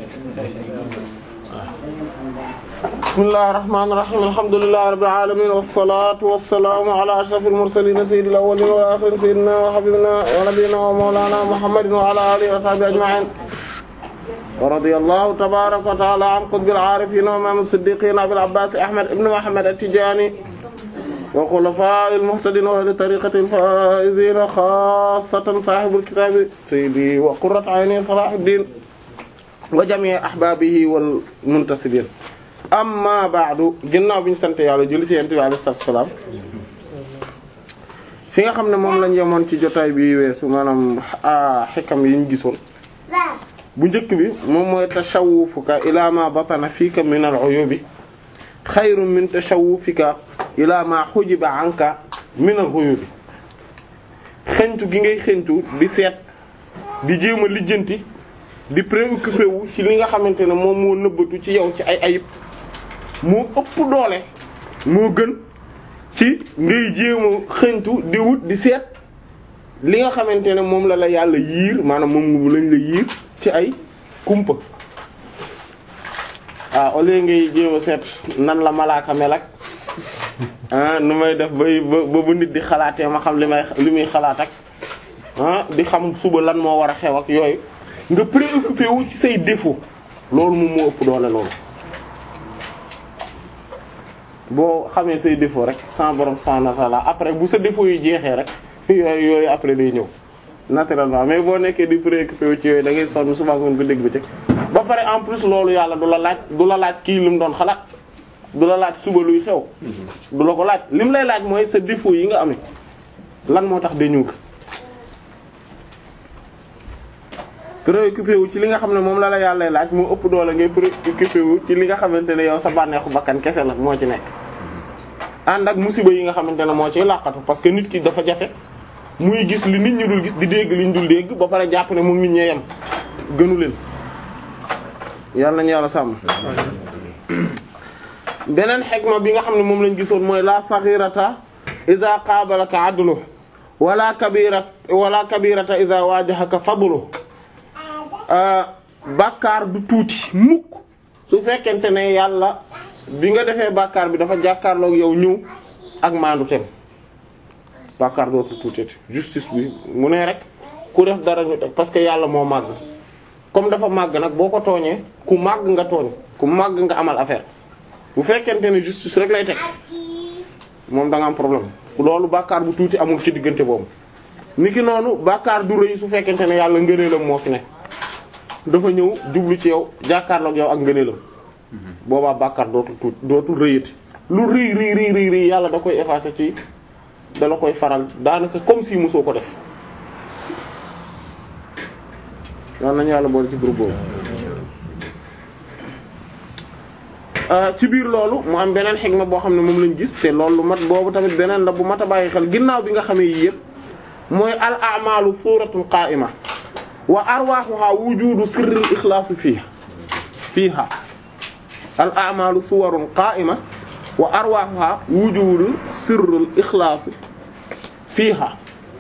bismillahir rahmanir rahim alhamdulillahi rabbil alamin wassalatu wassalamu ala ashrafil mursalin sayyidil awwalin wal akhirin sayyidina wa habibina wa nabiyyina wa mawlana muhammadin wa ala alihi wa sahbihi ajma'in wa radiyallahu tabaraka wa ta'ala an qutbil arifin wa imam as-siddiqin abil abbas ahmad ibn muhammad at-tijani wa khulafa'il muhtadin wa ahli tariqatil faizin khassatan sahibul kitab sayyidi wa qurrat ayni salahuddin wa jami' ahbabihi wal muntasibin amma ba'du ginnaaw bi ñu sant yàlla julli ci yent bi alayhi salaam fi nga xam ne moom lañ yemoon ci jotaay bi weesu maanaam xikam yi ñu gisoon bu njëkk bi moom mooy tashawufuka ila ma batana fiika min al-uyubi xayrun min tashawufika ila ma xujiba anka min al-ghuyubi xentu gi ngay xentu di seet di jéem a lijjanti di préoccupé wu ci li nga xamante ne moom moo nëbbatu ci yow ci ay ayib moo ëpp doole moo gën ci ngay jéem a xëntu di wut di seet li nga xamante ne moom la la yàlla yiir maanaam moom lañ la yiir ci ay kumpa ah au lieu ngay jéem a seet nan la malaaka mel ak ah nu may def bay ba ba nit di xalaatee ma xam li may li muy xalaat ak ah di xam suba lan moo war a xew ak yooyu nga préoccupé wu ci say défaut loolu moom moo ëpp doole loolu boo xamee say défaut rek sans borom subhanahu wa ta'ala après bu sa défaut yi jeexee rek yooyu yooyu après day ñëw naturellement mais boo nekkee di préoccupé wu ci yooyu da ngay sonn suba ngoon ko dégg ba ci ba pare en plus loolu yàlla du la laaj du la laaj kii lu mu doon xalaat du la laaj suba luy xew du la ko laaj li mu lay laaj mooy sa défaut yi nga amee lan moo tax dañu ko préoccupé wu ci li nga xam ne moom la la yàlla laaj moo ëpp doole ngay préoccupé wu ci li nga xamante ne yow sa bànneexu bakkan kese la moo ci nekk ànd ak musiba yi nga xamante ne moo ciy làqatu parce que nit ki dafa jafe muy gis li nit ñi dul gis di dégg li ñu dul dégg ba pare jàpp ne moom nit ñee yem gënu leen yàlla nañu yàlla sàmm beneen xegma bi nga xam ne moom lañ gisoon mooy la saghirata idha qabalaka adlu wala kabira wala kabirata idha wajahaka fadlu bàkkaar du tuuti mukk su fekkente ne yàlla bi nga defee bàkkaar bi dafa jàkkaarloog yow ñëw ak maandu tem bàkkaar dootu tuuti justice bi mu ne rek ku def dara ñu teg parce que yàlla moo màgg comme dafa màgg nag boo ko tooñee ku màgg nga tooñ ku màgg nga amal affaire bu fekkente ne justice rek lay teg moom da nga am problème loolu bàkkaar bu tuuti amul ci diggante boobu niki noonu bàkkaar du rëy su fekkente ne yàlla ngëneelam moo fi ne dafa ñëw jublu ci yow jàkkaarloog yow ak ngëneelam boobaa bàkkaar dootul tuut dootul rëyati lu rëy rëy rëy rëy rëy yàlla da koy effacer ci da la koy faral daanaka comme si mosoo ko def yal nañu yàlla boole ci groupe boobu ci biir loolu mu am beneen xigma boo xam ne moom lañ gis te loolu mat boobu tamit beneen la bu mat a bàyyi xel ginnaaw bi nga xamee yii yëpp mooy al a'malu suratun qa'ima wa arwaaxuha wujudu sirril ixlaas fii fiiha al a'malu suwarun qa'ima wa arwaaxuha wujudu sirril ixlaas fiiha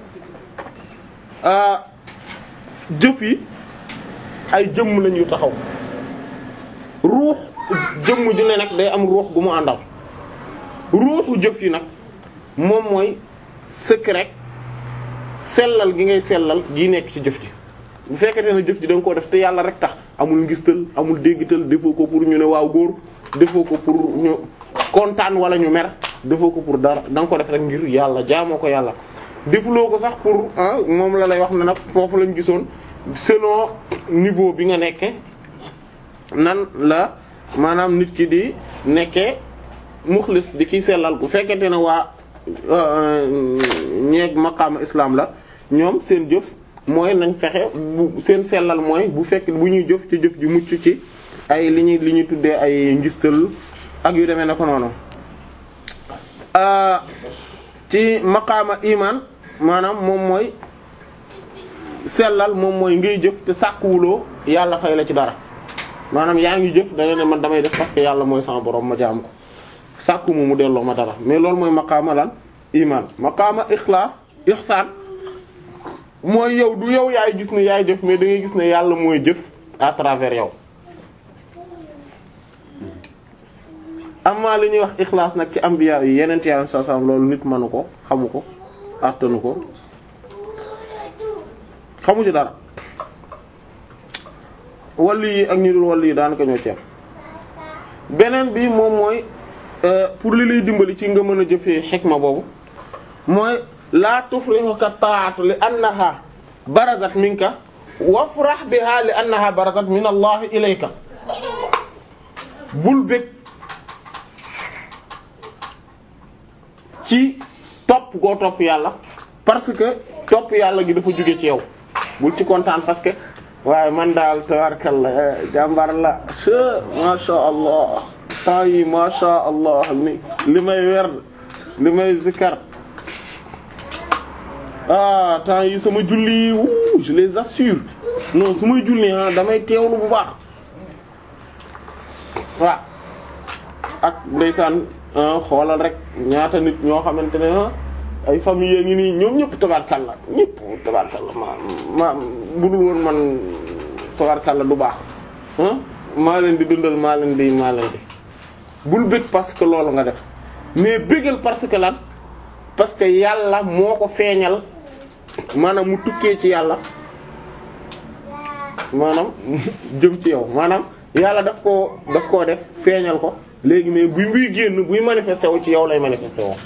jëf yi ay jëmm lañu taxaw ruux jëmm ju ne nag day am ruux gu mu àndal ruuxu jëf yi nag moom mooy secret sellal gi ngay sellal gi nekk ci jëf ji bu fekkente ne jëf ji da nga koo def te yàlla rek tax amul ngistal amul déggital defoo ko pour ñu ne waaw góor defoo ko pour ñu kontaan wala ñu mer defoo ko pour dara da nga ko def rek ngir yàlla jaamoo ko yàlla defuloo ko sax pour moom la lay wax ne nag foofu lañ gisoon selon niveau bi nga nekke nan la maanaam nit ki di nekkee muxlis di kiy sellal bu fekkente ne waa ñeeg maqaama islam la ñoom seen jëf mooy nañ fexe bu seen sellal mooy bu fekk bu ñuy jëf ci jëf ji mucc ci ay li ñuy li ñuy tuddee ay ngistal ak yu demee na ko noonu ci maqaama iman maanaam moom mooy sellal moom mooy ngay jëf te sàkkuwuloo yàlla fay la ci dara maanaam yaa ngi jëf da nga ne man damay def parce que yàlla mooy sama borom ma jaam ko sàkku mu mu delloo ma dara mais loolu mooy maqaama lan iman maqaama ixlaas ihsaan mooy yow du yow yaay gis ne yaay jëf mais da ngay gis ne yàlla mooy jëf à travers yow amma li ñuy wax ixlaas nag ci ambiya yi yeneen yàlla saa saa loolu nit mënu ko xamu ko àttanu ko xamu ci dara wàll yi ak ñu dul wàll yi daanaka ñoo ceeb beneen bi moom mooy pour li lay dimbali ci nga mën a jëfee xikma boobu mooy laa tufrihuka ta'atu li annaha barazat minka wafrah biha li annaha barazat min allah ilayka bul bëgg ci topp goo topp yàlla parce que topp yàlla gi dafa jóge ci yow bul ci kontaan parce que waaye man daal tabarkalla jàmbar la se masha allah temps yi masha allah ni li may werd li may zikar ah temps yi sama julli wuu je les assure non su may julli ah damay teewlu bu baax waaw ak ndeysaan xoolal rek ñaata nit ñoo xamante ne ay famille ngi nii ñoom ñëpp tabarkalla ñëpp tabarkalla ma ma budul woon man tabarkalla du baax maa leen di dundal maa leen di maa leen di bul bëgg parce que loolu nga def mais bëggal parce que lan parce que yàlla moo ko feeñal maanaam mu tukkee ci yàlla maanaam jëm ci yow maanaam yàlla daf koo daf koo def feeñal ko léegi mais buy buy génn buy manifesté wu ci yow lay manifesté woo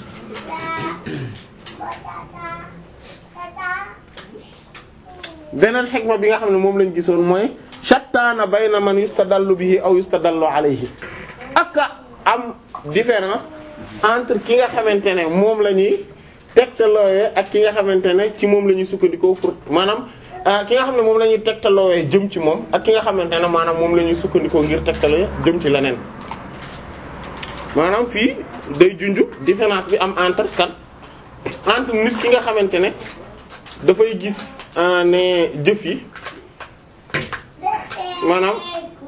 beneen xikma bi nga xam ne moom lañ gisoon mooy shattaana bayna man yustadallu bihi aw yustadallu alayhi ak am différence entre ki nga xamante ne moom la ñuy tegtalooyee ak ki nga xamante ne ci moom la ñuy sukkandikoo pour maanaam ki nga xam ne moom la ñuy tegtalooyee jëm ci moom ak ki nga xamante ne maanaam moom la ñuy sukkandikoo ngir tegtalooyee jëm ci leneen maanaam fii day junj différence bi am entre kan entre nit ki nga xamante ne dafay gis ne jëf yi maanaam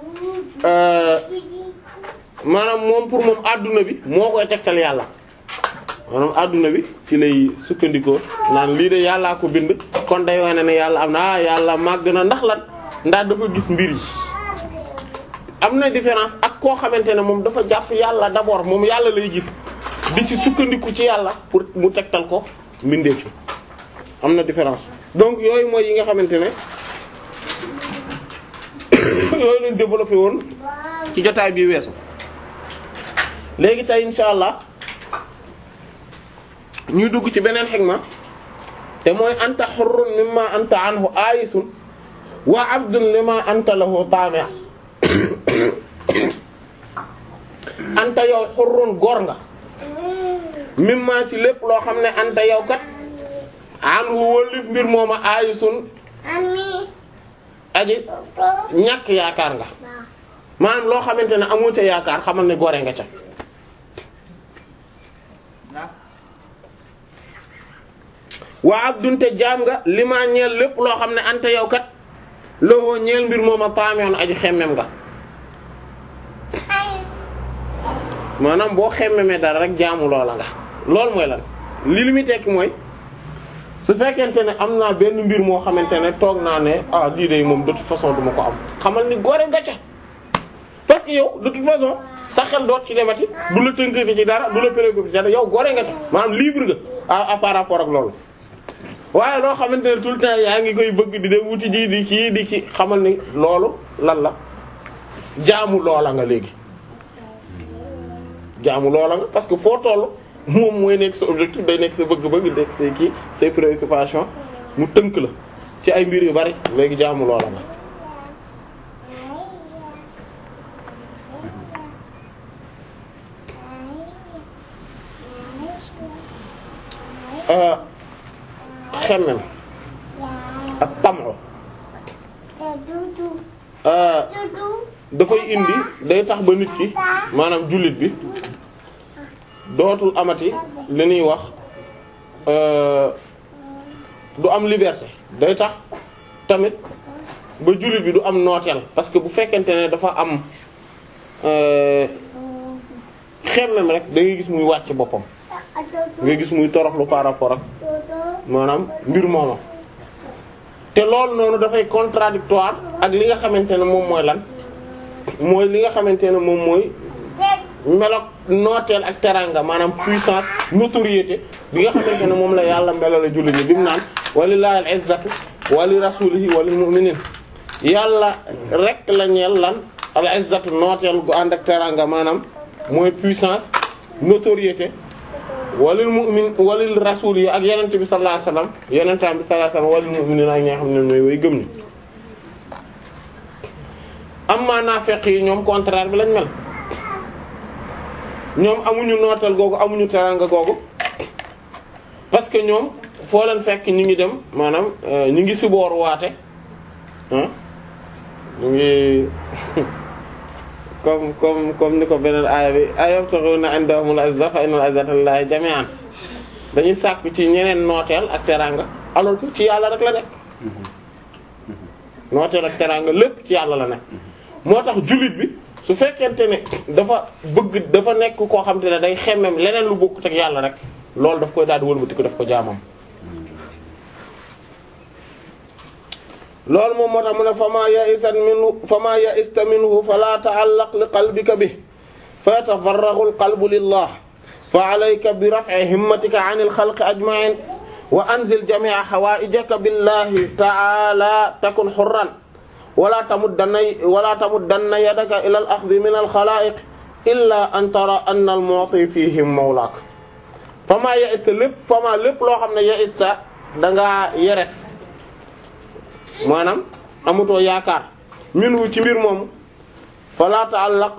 maanaam moom pour moom adduna bi moo koy tegtal yàlla maanaam adduna bi ci lay sukkandikoo naan lii de yàllaa ko bind kon day wane ne yàlla am na ah yàlla màgg na ndax lan ndax dafa gis mbir yi am na différence ak koo xamante ne moom dafa jàpp yàlla d'abord moom yàlla lay gis di ci sukkandiku ci yàlla pour mu tegtal ko mbindeef yi am na différence donc yooyu mooy yi nga xamante ne yooyu lañ développé woon ci jotaay bi weesu léegi tey insha allah ñuy dugg ci beneen xikma te mooy anta hurrun mimma anta anhu ayisun wa abdun lima anta lahu taami' anta yow hurrun góor nga mimma ci lépp loo xam ne anta yow kat anhu wëllif mbir mooma ayisun aji ñàkk yaakaar nga maanaam loo xamante ne amoo ca yaakaar xamal ne gore nga ca waa abdun te jaam nga li ma ñeel lépp loo xam ne anta yow kat loo ñeel mbir mooma paameon aji xemmem nga maanaam boo xemmemee dara rek jaamu loola nga loolu mooy lan li li muy tekki mooy su fekkente ne am naa benn mbir moo xamante ne toog naa ne ah lii de moom de toute façon duma ko am xamal ni gore nga ca parce que yow de toute façon sa xel doot ci demati du la tënkati ci dara du la préoccupé ci dara yow gore nga ca maanaam libre nga à par rapport ak loolu. waaye loo xamante ne tout le temps yaa ngi koy bëgg di dem wuti ji di kii di ci xamal ni loolu lan la jaamu loola nga léegi jaamu loola nga parce que foo toll. moom mooy nekk sa objectif day nekk sa bëgg-bëgg nekk say kii say préoccupation mu tënk la ci ay mbir yu bari léegi jaamu loola nga xemmem ak tamo dafay indi day tax ba nit ki maanaam jullit bi dootul amati li ñuy wax du am liberté day tax tamit ba jullit bi du am nooteel parce que bu fekkente ne dafa am xemmem rek da ngay gis muy wàcc boppam ngay gis muy toroxlu par rapport ak maanaam mbir mooma te loolu noonu dafay contradictoire ak li nga xamante ne moom mooy lan mooy li nga xamante ne moom mooy melok nooteel ak teranga maanaam puissance notoriété bi nga xamante ne moom la yàlla melale jullit ñi bi mu naan walillahi al-izzatu wa li rasulihi wa lil mu'minin yàlla rek la ñeel lan al-izzatu nooteel gu ànd ak teranga maanaam mooy puissance notoriété walil mu'min walil rasul yi ak yenent bi sallallahu alayhi wasallam yenentaan bi sallallahu alayhi wasallam walil mu'minin ak ñi nga xam ne mooy way gëm ni amma naafeq yi ñoom contraire bi lañ mel ñoom amuñu nootal googu amuñu teranga googu parce que ñoom foo leen fekk ñu ngi dem maanaam ñu ngi siboor waate ah ñu ngi comme comme comme ni ko beneen aaya bi ayabtaghuna indahumul izza fa innal izzata lillahi jami'an dañuy sàkku ci ñeneen nooteel ak teranga alors que ci yàlla rek la nekk nooteel ak teranga lépp ci yàlla la nekk moo tax jullit bi su fekkente ne dafa bëgg dafa nekk koo xam te ne day xemmem leneen lu bokkut ak yàlla rek loolu daf koy daal di wëlbati ko daf ko jaamam loolu moom moo tax mu ne fama ya'isat minhu fama ya'ista minhu fala ta'allaq li qalbika bi fa yatafarraghu al-qalbu lillah fa alayka bi raf'i himmatika 'an al-khalqi ajma'in wa anzil jami'a hawa'ijaka billahi ta'ala takun hurran wala tamuddanna wala tamuddanna yadaka ila al-akhdhi min al-khala'iq illa an tara anna al-mu'ti fihim mawlak fama ya'ista lépp fama lépp loo xam ne ya'ista da ngaa yeres maanaam amutoo yaakaar minhu ci mbir moomu fala ta'allaq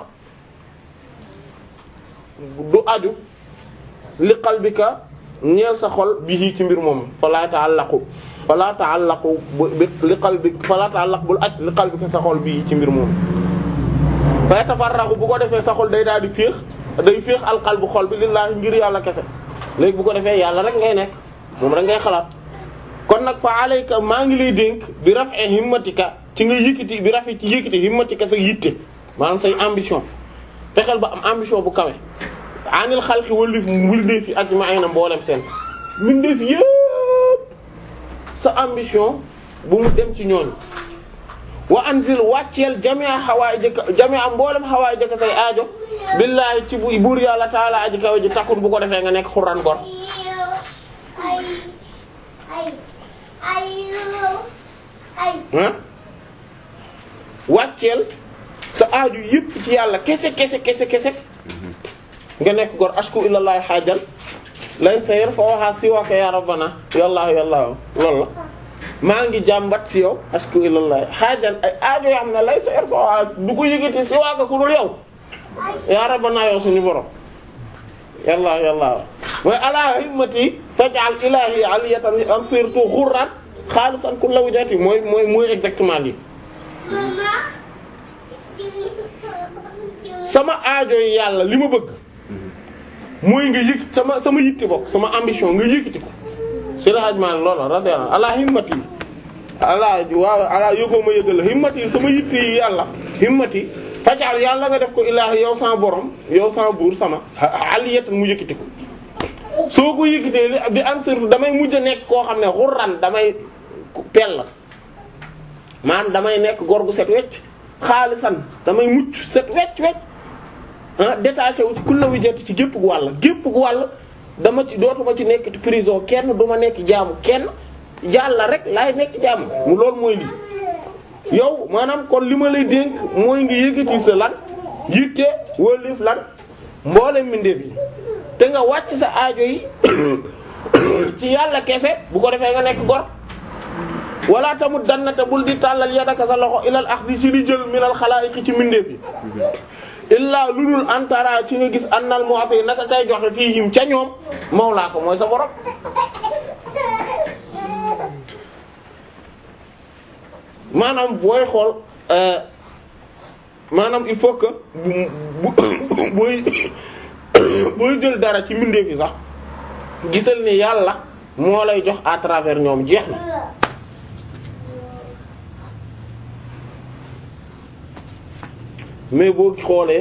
du aju li qalbika ñeel sa xol bihi ci mbir moomu fala ta'allaqu fala ta'allaqu li qalbika fala ta'allaq bul aj li qalbika sa xol bihi ci mbir moomu fa tafarragu bu ko defee sa xol day daal di féex day féex al qalbu xol bi lillahi ngir yàlla kese léegi bu ko defee yàlla rek ngay nekk moom rek ngay xalaat kon nag fa alayka maa ngi lay dénk bi raf'e himmatika ci nga yëkkati bi rafet ci yëkkati himmatika sa yitte maanaam say ambition fexeel ba am ambition bu kawe anil xalqi wallif mbindeef yi ajma'ina mboolem seen mbindeef yëpp sa ambition bu mu dem ci ñooñu wa anzil wàcceel jami'a hawaa'ijaka jami'a mboolem hawaa'ijaka say aajo billaahi ci buur yàlla taala aji kawe ji takkun bu ko defee nga nekk xuraan gor ah wàcceel sa aaju yëpp ci yàlla kese kese kese kese nga nekk gor ashku ilallahi xaajal lay sayr fa waxaa siwaka ya rabbana yàllaahu yàllaahu loolu la maa ngi jàmbat ci yow ashku ilallahi xaajal ay aajo yoo xam ne lay sayr fa waxaa du ko yëgati siwaka ku dul yow ya rabbana yow suñu borom yàllaahu yàllaahu mooy ala himmati faj'al ilahi aliyatan am surtout xurran xaalisan kulla wajhati mooy mooy mooy exactement lii sama aajo yi yàlla li ma bëgg mooy nga yëg sama sama yitte bokk sama ambition nga yëkkati ko si la ajmaan loola radiyallahu ala himmati ala waaw ala yëgoo ma yëgal la himmati sama yitte yi yàlla himmati fajal yàlla nga def ko ilaahi yow sama borom yow sama buur sama aliyatan mu yëkkati ko soo ko yëkkatee li bi am surtout damay mujj a nekk koo xam ne xurran damay pell maanaam damay nekk góor gu set wecc xaalisan damay mucc set wecc wecc ah détaché wu ci kulla wi jot ci gépp gu wàll gépp gu wàll dama ci dootuma ci nekk ci prison kenn du ma nekk jaamu kenn yàlla rek laay nekk jaamu mu loolu mooy lii yow maanaam kon li ma lay dénk mooy nga yëkkati sa lan yitte wëlif lan mboolem mbindeef yi te nga wàcc sa aajo yi ci yàlla kese bu ko defee nga nekk gor wala tamut dannate bul di tàllal yadaka sa loxo ilal axdi ci li jël minal xalaa'iqi ci mbindeef yi illaa lu dul antara ci nga gis annal mu'ti naka kay joxe fiihim ca ñoom mawlaa ko mooy sa borom maanaam booy xool maanaam il faut que bu booy booy jël dara ci mbindeef yi sax gisal ni yàlla moo lay jox à travers ñoom jeex na mais boo xoolee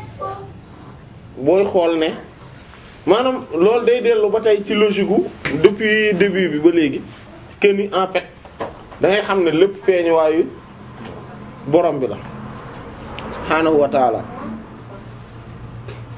booy xool ne maanaam loolu day dellu ba tey ci logique gu depuis début bi ba léegi que ni en fait da ngay xam ne lépp feeñuwaayu borom bi la subhaanahu wa taala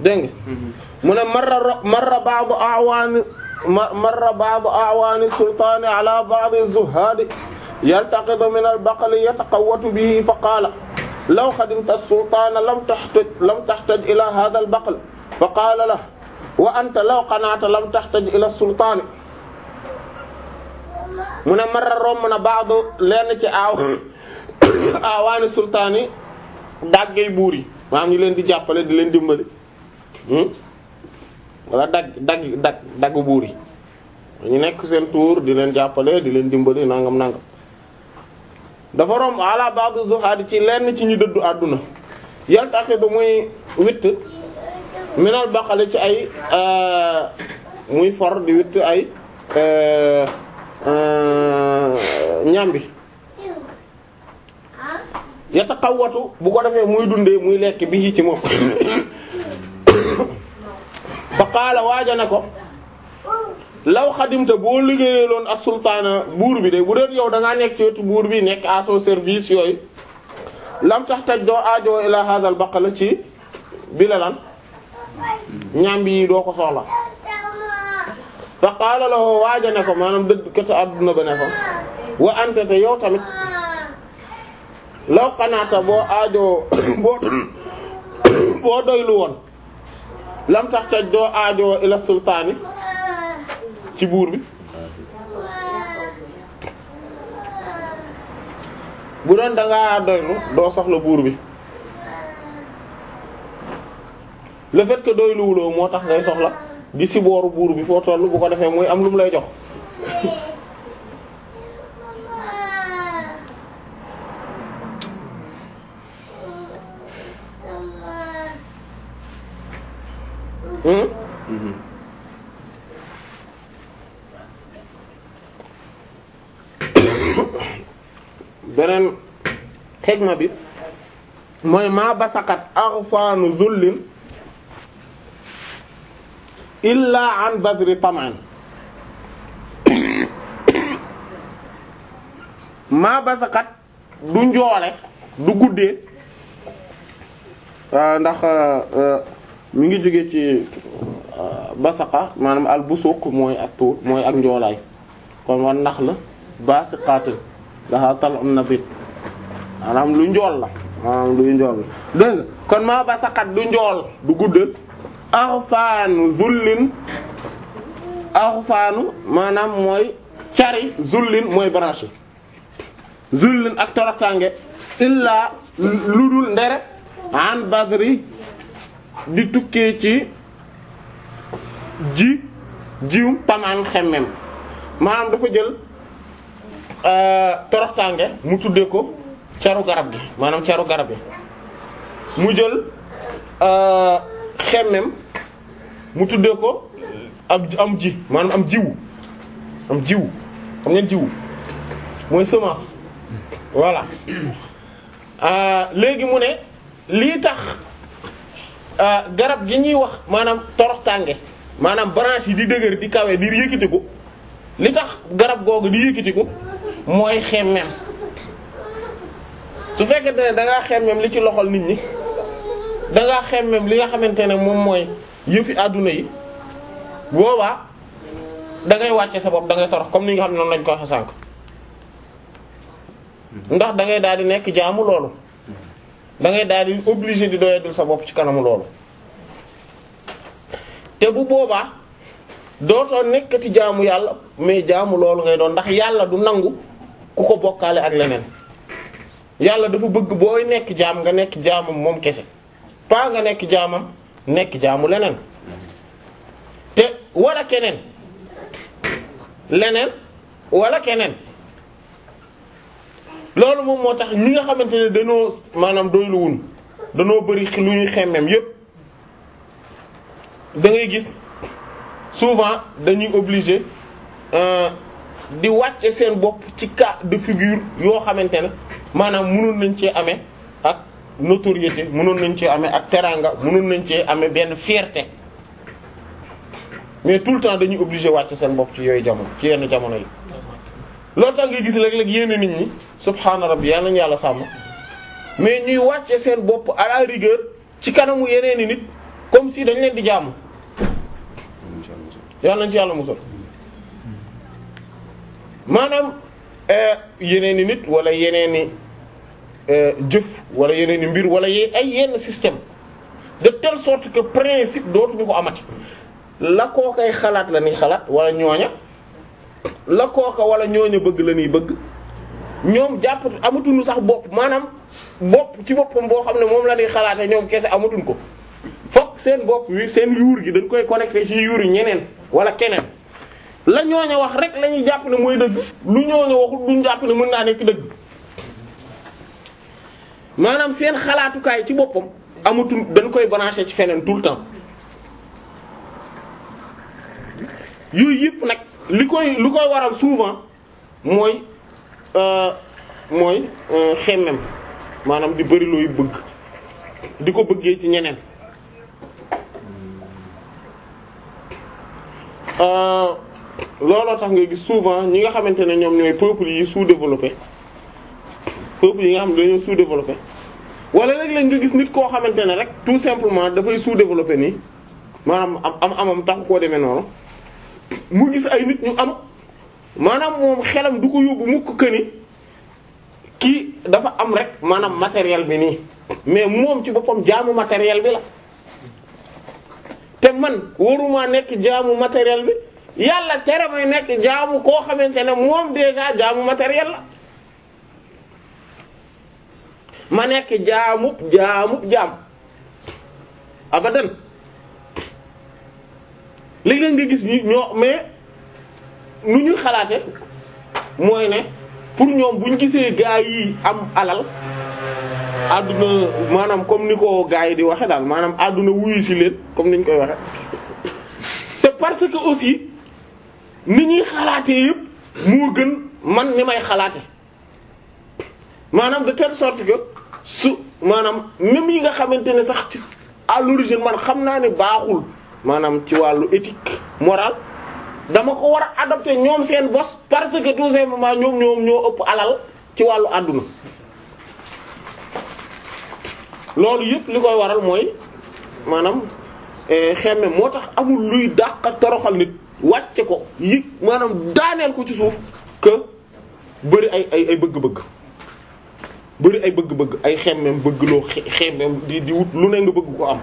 dégg nga mu ne marra marra ba'du a'wani marra ba'du a'wani sultani ala ba'di az-zuhadi yaltaqitu min al-baqli yataqawwatu bihi fa qala law khadimta as-sultana lam tahtaj lam tahtaj ila hadha al-baql fa qala lahu wa anta law qana'ta lam tahtaj ila as-sultani mu ne marra romb na ba'du lenn ci aaw aawaani sultaan yi daggay buur yi maanaam ñu leen di jàppale di leen dimbali wala dagg dagg dagg dagg buur yi ñu nekk seen tour di leen jàppale di leen dimbali nangam nangam dafa romb ala ba'd zuhaad ci lenn ci ñu dëddu àdduna yaltaqidu muy witt minal baqale ci ay muy for di witt ay ñambi yataqawwatu bu ko defee muy dundee muy lekk bi ci moom fa qaala waaja ne ko law xadimta boo liggéeyaloon ak sultaana buur bi de bu dee yow da ngaa nekk ci wetu buur bi nekk à son service yooyu lam tax taj doo aajoo ila hadal baqala ci bi la lan ñambi yi doo ko soxla fa qaala lahu waaja ne ko maanaam dëdd kete adduna ba ne ko wa anta te yow tamit law xanaata boo aajoo boo boo doylu woon lam tax taj doo aajoo ila sultaani ci buur bi bu doon dangaa doylu doo soxla buur bi le fait que doyluwuloo moo tax ngay soxla di si booru buur bi foo toll bu ko defee muy am lu mu lay jox beneen xegma bi mooy maa basaqat aghfanu zullin illa an badri taman maa basaqat du njoole du guddee ndax mi ngi jóge ci basaqa maanaam al busuq mooy ak tuur mooy ak njoolaay kon war nax la basiqatin laha tal'un nabit maanaam lu njool la maanaam luy njool la dégg nga kon maa basaqat du njool du guddal axfaanu zullin axfaanu maanaam mooy cari zullin mooy branche zullin ak toroxtaange illaa lu dul ndere an badri di tukkee ci ji jiw tamaan xemmem maanaam dafa jël toroxtaange mu tuddee ko caru garab gi maanaam caru garab gi mu jël xemmem mu tuddee ko am am ji maanaam am jiwu am jiwu xam ngeen jiwu mooy semence voilà léegi mu ne lii tax garab gi ñuy wax maanaam toroxtaange maanaam branche yi di dëgër di kawe di yëkkatiku li tax garab googu di yëkkatiku mooy xemmem su fekkente ne da ngaa xemmem li ci loxol nit ñi da ngaa xemmem li nga xamante ne moom mooy yëfi àdduna yi boobaa da ngay wàcce sa bopp da ngay torox comme ni nga xam ne noonu lañ ko waxe sànk ndax da ngay daal di nekk jaamu loolu da ngay daal di obligé di doyadul sa bopp ci kanamu loolu te bu boobaa dootoo nekkati jaamu yàlla mais jaamu loolu ngay doon ndax yàlla du nangu ku ko bokkaale ak leneen yàlla dafa bëgg booy nekk jaam nga nekk jaamam moom kese pas nga nekk jaamam nekk jaamu leneen te wala keneen leneen wala keneen loolu moom moo tax ñi nga xamante ne dañoo maanaam doyluwun dañoo bari lu ñuy xemmem yépp da ngay gis souvent dañuy obligé di wàcce seen bopp ci cas de figure yoo xamante ne maanaam mënoon nañ cee amee ak notoriété mënoon nañ cee amee ak teranga mënoon nañ cee amee benn fierté mais tout le temps dañuy obligé wàcce seen bopp ci yooyu jamono ci yenn jamono yi. loolu tax nga gis léeg-léeg yenn nit ñi subhaana rabbi yal nañu yàlla sàmm mais ñuy wàcce seen bopp à la rigueur ci kanamu yeneeni nit comme si dañ leen di jaamu yàlla nañ ci yàlla musal maanaam yeneen i nit wala yeneen i jëf wala yeneen i mbir wala ye ay yenn système de telle sorte que principe dootuñu ko amati la koo koy xalaat la ñuy xalaat wala ñooña la kooka wala ñooña bëgg la ñuy bëgg ñoom jàpp amatuñu sax bopp maanaam bopp ci boppam boo xam ne moom la ñuy xalaate ñoom kese amatuñ ko fokk seen bopp wi seen yuur gi dañ koy connecté ci yuur yi ñeneen wala keneen la ñooña wax rek la ñuy jàpp ne mooy dëgg lu ñooña waxul duñ jàpp ne mën naa nekk dëgg maanaam seen xalaatukaay ci boppam amatul dañ koy branché ci feneen tout le temps yooyu yëpp nag li koy lu koy waral souvent mooy mooy xemmem maanaam di bari looy bëgg di ko bëggee ci ñeneen looloo tax nga gis souvent ñi nga xamante ne ñoom ñooy peuples yi sous-développé peuples yi nga xam ne dañoo sous-développé wala léeg-léeg nga gis nit koo xamante ne rek tout simplement dafay sous-développé nii maanaam am am amam taxu koo demee noonu mu gis ay nit ñu am maanaam moom xelam du ko yóbbu mukk këni kii dafa am rek maanaam matériel bi nii mais moom ci boppam jaamu matériel bi la te man waruma nekk jaamu matériel bi yàlla tere may nekk jaamu koo xamante ne moom déjà jaamu matériel la ma nekk jaamub jaamub jaam abadan léeg-léeg nga gis ñi ñoo mais nu ñu xalaate mooy ne pour ñoom buñ gisee gaa yi am alal àdduna maanaam comme ni ko gaa yi di waxe daal maanaam àdduna wuyu si leen comme niñ koy waxe c'est parce que aussi ni ñuy xalaatee yëpp moo gën man ni may xalaate maanaam de telle sorte que su maanaam même yi nga xamante ne sax ci à l'origine man xam naa ne baaxul maanaam ci wàllu éthique morale dama ko war a adopter ñoom seen bos parce que tout simplement ñoom ñoom ñoo ëpp alal ci wàllu àdduna loolu yëpp li koy waral mooy maanaam xemme moo tax amul luy dàq toroxal nit wàcce ko yëg maanaam daaneel ko ci suuf que bëri ay ay ay bëgg-bëgg bëri ay bëgg-bëgg ay xemmem bëgg loo xemmem di di wut lu ne nga bëgg ko am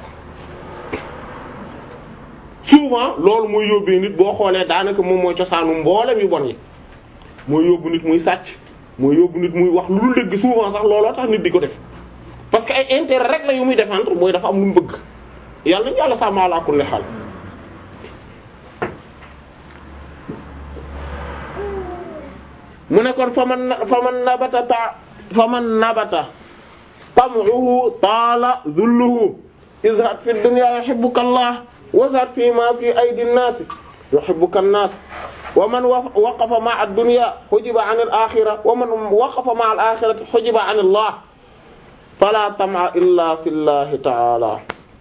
souvent loolu mooy yóbbee nit boo xoolee daanaka moom mooy cosaanu mboolem yu bon yi mooy yóbbu nit muy sàcc mooy yóbbu nit muy wax lu dul dëgg souvent sax looloo tax nit di ko def parce que ay intérêt rek la yu muy défendre mooy dafa am lu mu bëgg yàlla nañu yàlla sàmm ala kulli xaal mu ne kon fa man fa man nabata ta fa man nabata tam'uhu taala dhulluhu izhad fi dunya yuhibbuka Allah wazhad fi ma fi aydi an-nas yuhibbuka an-nas wa man waqafa ma'a ad-dunya hujiba 'an al-akhirah wa man waqafa ma'a al-akhirati hujiba 'an Allah fala tam'a illa fi Allah ta'ala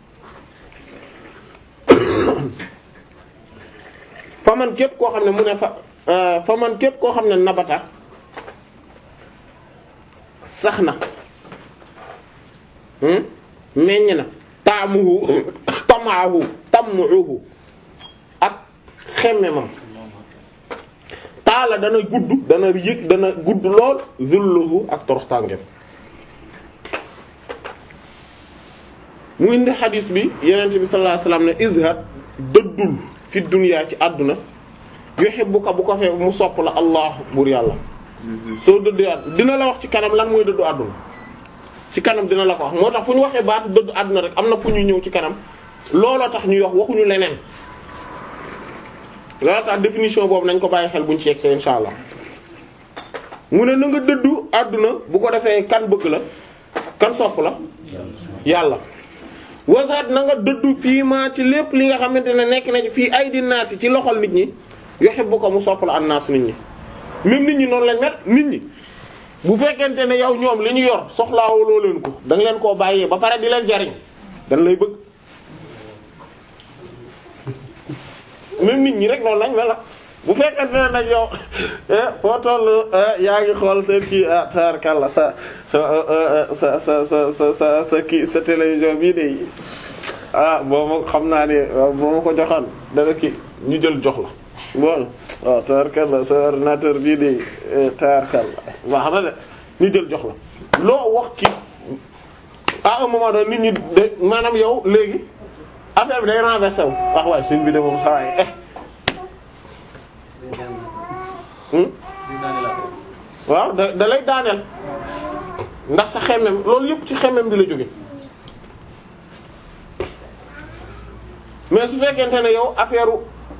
fa man képp koo xam ne mu ne fa fa man képp koo xam ne nabata sax na meññ na taamuhu tamaahu tamuhu ak xemmemam taala dana gudd dana yëg dana gudd lool zulluhu ak toroxtàngem mu indi xadis bi yenente bi sallallahu alayhi wasallam ne izhad dëddul fi dunya ci àdduna yuhibbuka bu ko fee mu sopp la allah buur yàlla soo dëddu àdduna dina la wax ci kanam lan mooy dëddu àdduna ci kanam dina la ko wax moo tax fu ñu waxee baatu dëddu àdduna rek am na fu ñu ñëw ci kanam looloo tax ñuy wax waxuñu leneen looloo tax définition boobu nañ ko bàyyi xel buñ ci yegg see insha allah mu ne na nga dëddu àdduna bu ko defee kan bëgg la kan sopp la yàlla wasaat na nga dëddu fii maa ci lépp li nga xamante ne nekk na ci fii ay di naas yi ci loxol nit ñi yuhibbu ko mu sopp la an naas nit ñi même nit ñi noonu lañ mel nit ñi bu fekkente ne yow ñoom li ñu yor soxlaawuloo leen ko da nga leen koo bàyyee ba pare di leen jariñ dañ lay bëgg même nit ñi rek noonu lañ mel la bu fekkente ne nag yow foo toll yaa ngi xool seen kii ah taarkalla sa sa sa sa sa sa sa kii sa télévision bii de ah boo ma xam naa ne boo ma ko joxoon dana kii ñu jël jox la bon waaw taarkalla sa ordinateur bii de taarkalla baax na de ñu jël jox la loo wax ki à un moment donné nit ñi de maanaam yow léegi affaire bi day renversé wu wax waaye suñ bi de moom saa waay eh. waaw da da lay daaneel ndax sa xemmem loolu yëpp ci xemmem bi la jóge mais su fekkente ne yow affaire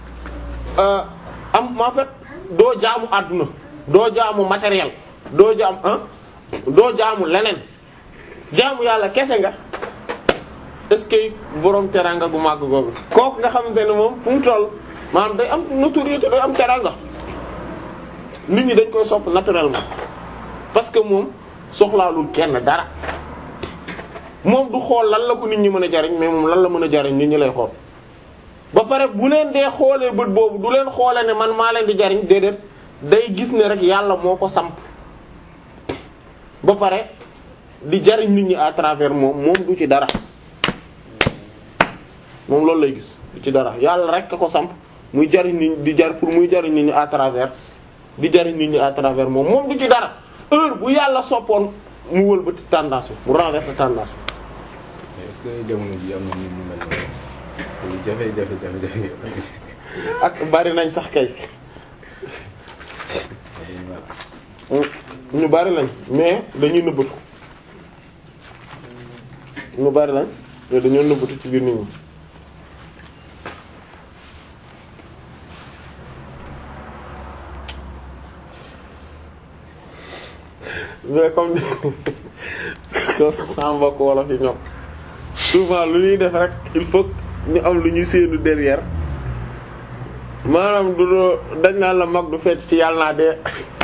am en fait doo jaamu àdduna doo jaamu matériel doo jaam ah doo jaamu leneen jaamu yàlla kese nga est-ce que borom teranga gu màgg googu kooku nga xamante ne moom fu mu toll maanaam day am notoriété day am teranga nit ñi dañ koy sopp naturellement parce que moom soxlaalul kenn dara moom du xool lan la ko nit ñi mën a jariñ mais moom lan la mën a jariñ nit ñi lay xool ba pare bu leen dee xoolee bët boobu du leen xoole ne man maa leen di jariñ déedéet day gis ne rek yàlla moo ko samp ba pare di jariñ nit ñi à travers moom moom du ci dara moom loolu lay gis du ci dara yàlla rek ka ko samp muy jariñ nit di jar pour muy jariñ nit ñi à travers di jariñ nit ñi à travers moom moom du ci dara heure bu yàlla soppoon mu wëlbati tendance bi mu renverser tendance bi. mais est-ce que jamono ji am na nit ñu mel noonu jafe-jafe jafe-jafe ak bari nañ sax kay ñu bari lañ mais dañuy nëbbatu ñu bari lañ mais dañoo nëbbatu ci biir nit ñi. mais comme que sama mbokk wolof yi ñoom souvent lu ñuy def rek il faut ñu am lu ñuy séenu derrière maanaam du doo dañ naan la mag du fecc ci yàlla naa dee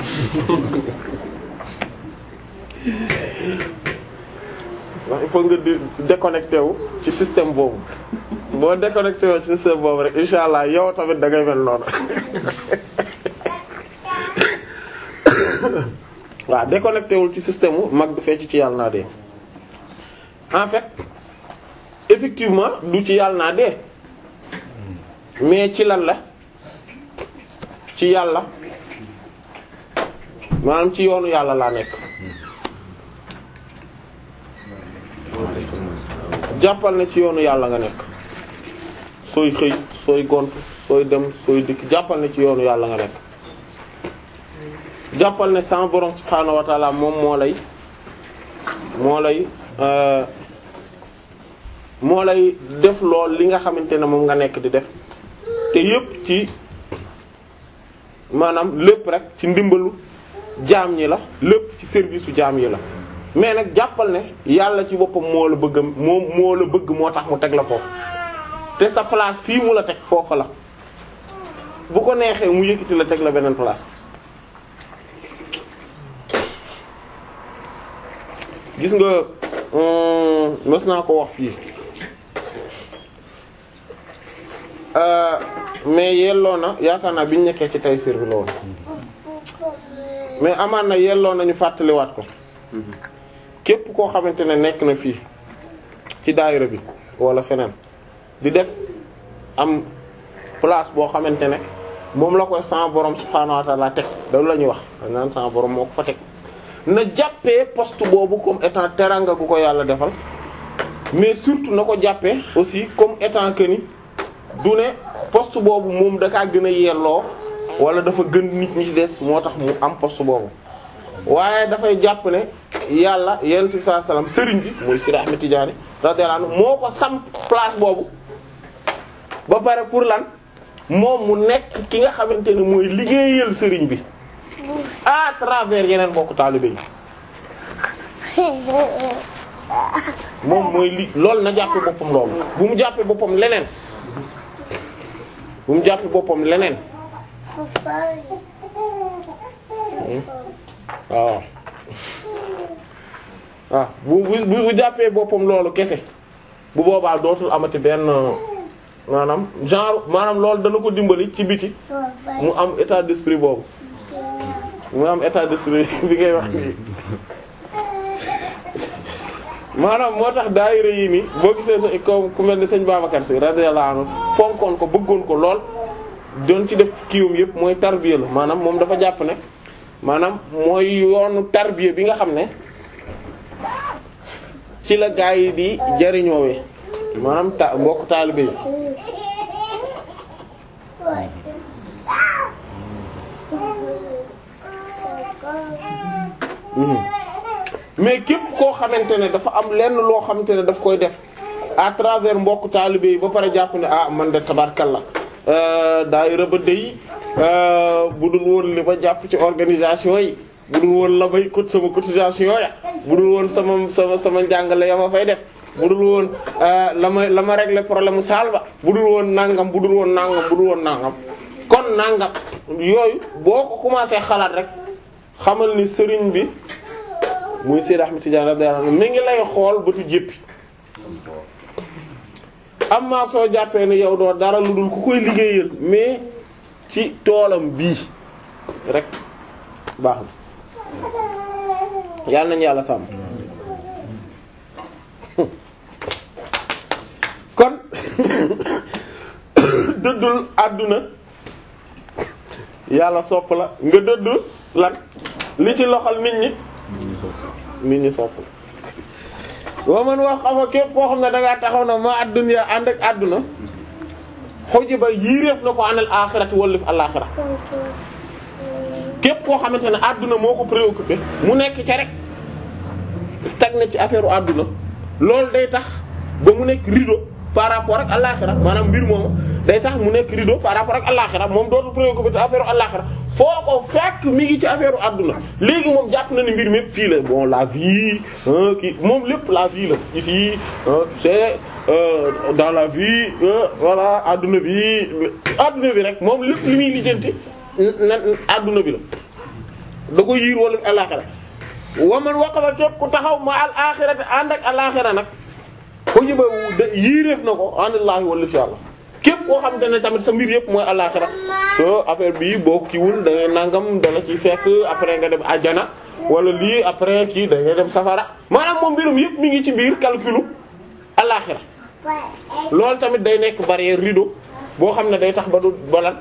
ndax il faut nga di déconnecté wu ci système boobu boo déconnecté wu ci système boobu rek insha allah yow tamit da ngay mel noonu waaw déconnecté wul ci système wu mag du fecc ci yàlla naa dee en fait effectivement du ci yàlla naa dee mais ci lan la ci yàlla maanaam ci yoonu yàlla laa nekk jàppal ne ci yoonu yàlla nga nekk sooy xëy sooy gont sooy dem sooy dikk jàppal ne ci yoonu yàlla nga nekk jàppal ne sama borom subhaanahu wa taala moom moo lay moo lay moo lay def lool li nga xamante ne moom nga nekk di def te yépp ci maanaam lépp rek ci ndimbalu jaam ñi la lépp ci service su jaam yi la mais nag jàppal ne yàlla ci boppam moo la bëgg moom moo la bëgg moo tax mu teg la foofu te sa place fii mu la teg foofa la bu ko neexee mu yëkkati la teg la beneen place gis nga mës naa ko wax fii mais yelloo na yaakaar naa bi ñu nekkee ci Tayssîr bi la woon mais amaan na yelloo nañu fàttaliwaat ko képp koo xamante ne nekk na fii ci daayira bi wala feneen di def am place boo xamante ne moom la koy sama borom subhaanahu wa ta'ala teg loolu la ñuy wax dañ naan sama borom moo ko fa teg na jàppee poste boobu comme étant teranga gu ko yàlla defal mais surtout na ko jàppee aussi comme étant que ni du ne poste boobu moom da kaa gën a yelloo wala dafa gën nit ñi ci des moo tax mu am poste boobu waaye dafay jàpp ne yàlla yonent bi sallallahu alayhi wasallam sëriñ bi muy Sidi Ahmed Tidiane radiyallahu anhu moo ko sam place boobu ba pare pour lan moom mu nekk ki nga xamante ne mooy liggéeyal sëriñ bi à travers yeneen bokk taalibe yi moom mooy li loolu na jàppe boppam loolu bu mu jàppee boppam leneen bu mu jàppee boppam leneen waaw waaw bu bu bu jàppee boppam loolu kese bu boobaa dootul amati benn maanaam genre maanaam loolu dana ko dimbali ci biti mu am état d'esprit boobu mu am état d'esprit bi ngay wax nii maanaam moo tax daayira yi nii boo gisee sa ko ku mel ni sëñ Babacar Sy radiyallahu anhu fonkoon ko bëggoon ko lool doon ci def kiiwum yëpp mooy tarbiya la maanaam moom dafa jàpp ne maanaam mooy yoonu tarbiya bi nga xam ne ci la gaa yi di jariñoowee maanaam ta mbokk taalibe yi mais képp koo xamante ne dafa am lenn loo xamante ne daf koy def à travers mbokk taalibe yi ba pare jàpp ne ah man de tabarkalla daayira ba dey bu dul woon li ma jàpp ci organisation yi bu dul woon la may cote sama cotisation ya bu dul woon sama sama sama njàngale ya ma fay def bu dul woon la ma la ma régler problème saal ba bu dul woon nangam bu dul woon nangam bu dul woon nangam kon nangam yooyu boo ko commencé xalaat rek xamal ni sëriñ bi muy Seydi Ahmed Tidiane radiyallahu anhu mi ngi lay xool bëtu jéppi amma soo jàppee ne yow doo dara lu dul ku koy liggéeyal mais ci toolam bii rek baax na yàlla nañu yàlla sàmm kon dëddul àdduna yàlla sopp la nga dëdd lan li ci loxal nit ñi nit ñi sopp la wa man wax xafa képp koo xam ne dangaa taxaw na ma adduna ànd ak àdduna xoji ba yiiréef na ko anal axirati wallif alaxira képp koo xamante ne àdduna moo ko préoccupé mu nekk ca rek stagné ci affaire u àdduna loolu day tax ba mu nekk rideau par rapport ak alaxira maanaam mbir moomu day tax mu nekk rideau par rapport ak alaxira moom dootu préoccupé te affaire u alaxira foo ko fekk mi ngi ci affaire u àdduna léegi moom jàpp na ni mbir mi fii la bon la vie kii moom lépp la vie la ici c'est dans la vie voilà àdduna bi àdduna bi rek moom lépp li muy lijjanti na àdduna bi la da ko yiir wala alaxira wa man waqafa képp ku taxaw ma al axirati ànd ak alaxira nag ko yëba yiireef na ko anallaahi wala fi yàlla képp koo xamante ne tamit sa mbir yëpp mooy alaxira so affaire bi boo kiiwul da ngay nangam dala ci fekk après nga dem àjjana wala lii après kii da ngay dem safara maanaam moom mbirum yëpp mi ngi ci biir calculu alaxira loolu tamit day nekk barrière rideau boo xam ne day tax ba du balan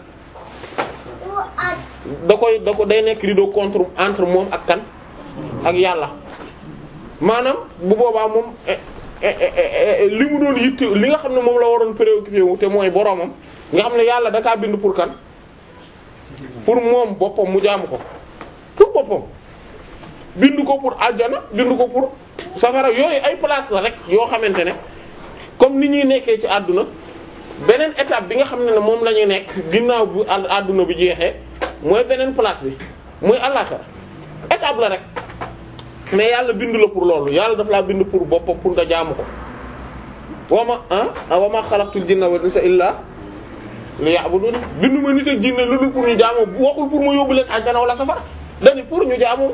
da koy da ko day nekk rideau contre entre moom ak kan ak yàlla maanaam bu boobaa moom li mu doon yitte li nga xam ne moom la waroon préoccupé wu te mooy boroomam nga xam ne yàlla da kaa bind pour kan pour moom boppam mu jaamu ko pour boppam bind ko pour àjjana bind ko pour safara yooyu ay place la rek yoo xamante ne comme ni ñuy nekkee ci àdduna beneen étape bi nga xam ne ne moom la ñuy nekk ginnaaw bu àdduna bi jeexee mooy beneen place bi mooy àllaxira étape la rek mais yàlla bind la pour loolu yàlla daf laa bind pour boppam pour nga jaamu ko wama ah wama xalaqtul jinna wal insa illa liya'budun bindu ma nit ak jinne lu dul pour ñu jaamu waxul pour ma yóbbu leen àjjana wala safara dani pour ñu jaamu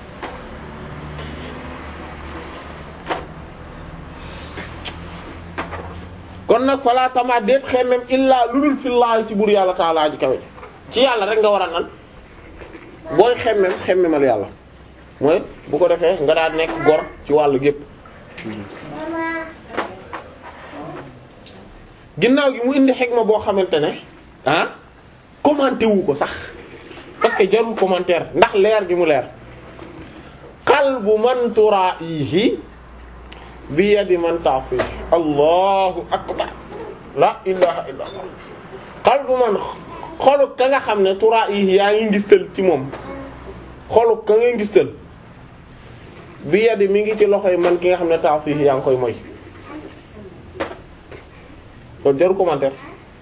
kon nag falaa tama déet xemmem illaa lu dul fillaahi ci buur yàlla taalaa ji kawe ci yàlla rek nga war a nan booy xemmem xemmemal yàlla mooy bu ko defee nga daal nekk gor ci wàllu gépp ginnaaw gi mu indi xikma boo xamante ne ah commenté wu ko sax parce que jarul commentaire ndax leer gi mu leer qalbu man turaihi bi yadi man ta'fi allahu akbar la ilaha illa allah qalbu man xolu ka nga xam ne turaihi yaa ngi ngistal ci moom xolu ka nga ngistal bi yadi mi ngi ci loxoy man ki nga xam ne ta'fi yaa ngi koy moy kon jarul commentaire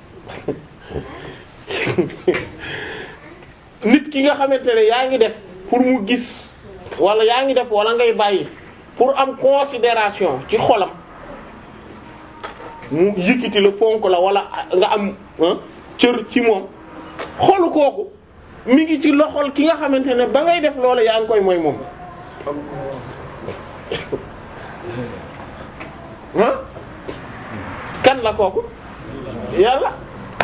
nit ki nga xamante ne yaa ngi def pour mu gis wala yaa ngi def wala ngay bàyyi pour am considération ci xolam mu yëkkati la fonk la wala nga am cër ci moom xolu kooku mi ngi ci loxol ki nga xamante ne ba ngay def loolu yaa ngi koy mooy moom ah kan la kooku yàlla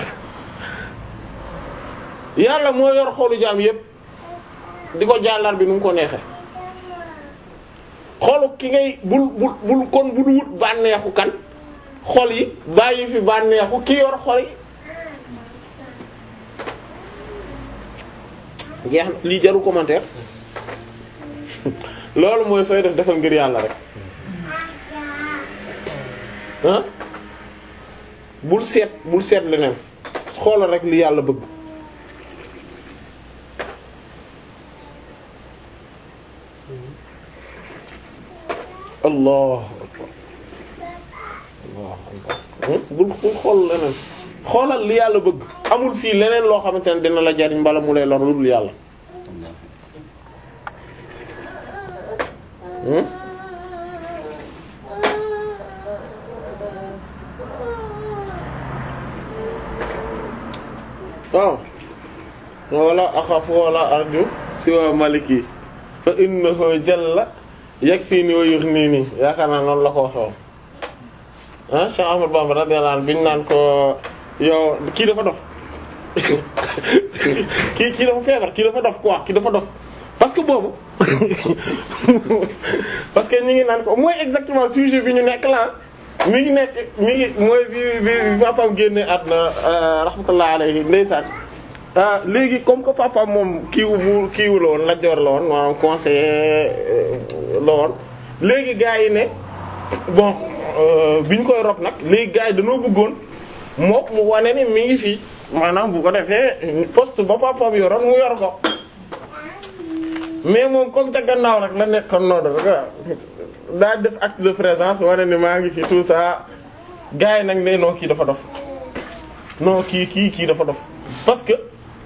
yàlla moo yor xolu jaam yépp di ko jàllar bi nu mu ko neexe xolu ki ngay bul bul bul kon bul wut bànneexu kan xol yi bàyyi fi bànneexu ki yor xol yi jeex na lii jaru commentaire loolu mooy sooy def defal ngir yàlla rek ah bul seet bul seet leneen xoolal rek li yàlla bëgg allah akbar allah akbar bul bul xool leneen xoolal li yàlla bëgg amul fii leneen loo xamante ne dina la jariñ mbala mu lay lor lu dul yàlla hmm waaw wala axafu wala arju siwa maliki fa innahu jalla yakfini wa yughnini yaakaar naa noonu la ko waxee ah Cheikh Ahmad Bamba radiyallahu anhu biñ naan ko yow kii dafa dof kii kii dafa feebar kii dafa dof quoi kii dafa dof parce que boobu parce que ñu ngi naan ko mooy exactement sujet bi ñu nekk la mi ngi nekk mi ngi mooy bi bi bi papaam génne àdduna rahmatullah alayhi ndeysaan ah léegi comme que papa moom kiiwu bu kiiwu la woon lajoor la woon maanaam conseiller la woon léegi gars yi ne bon bi ñu koy rob nag léegi gars yi dañoo bëggoon mook mu wane ni mi ngi fii maanaam bu ko defee poste ba papaam yoroon mu yor ko mais moom comme ca gannaaw rek la nekkoon noonu rek daa def acte de présence wane ni maa ngi fi tout ça gars yi nag ne non kii dafa dof non kii kii kii dafa dof parce que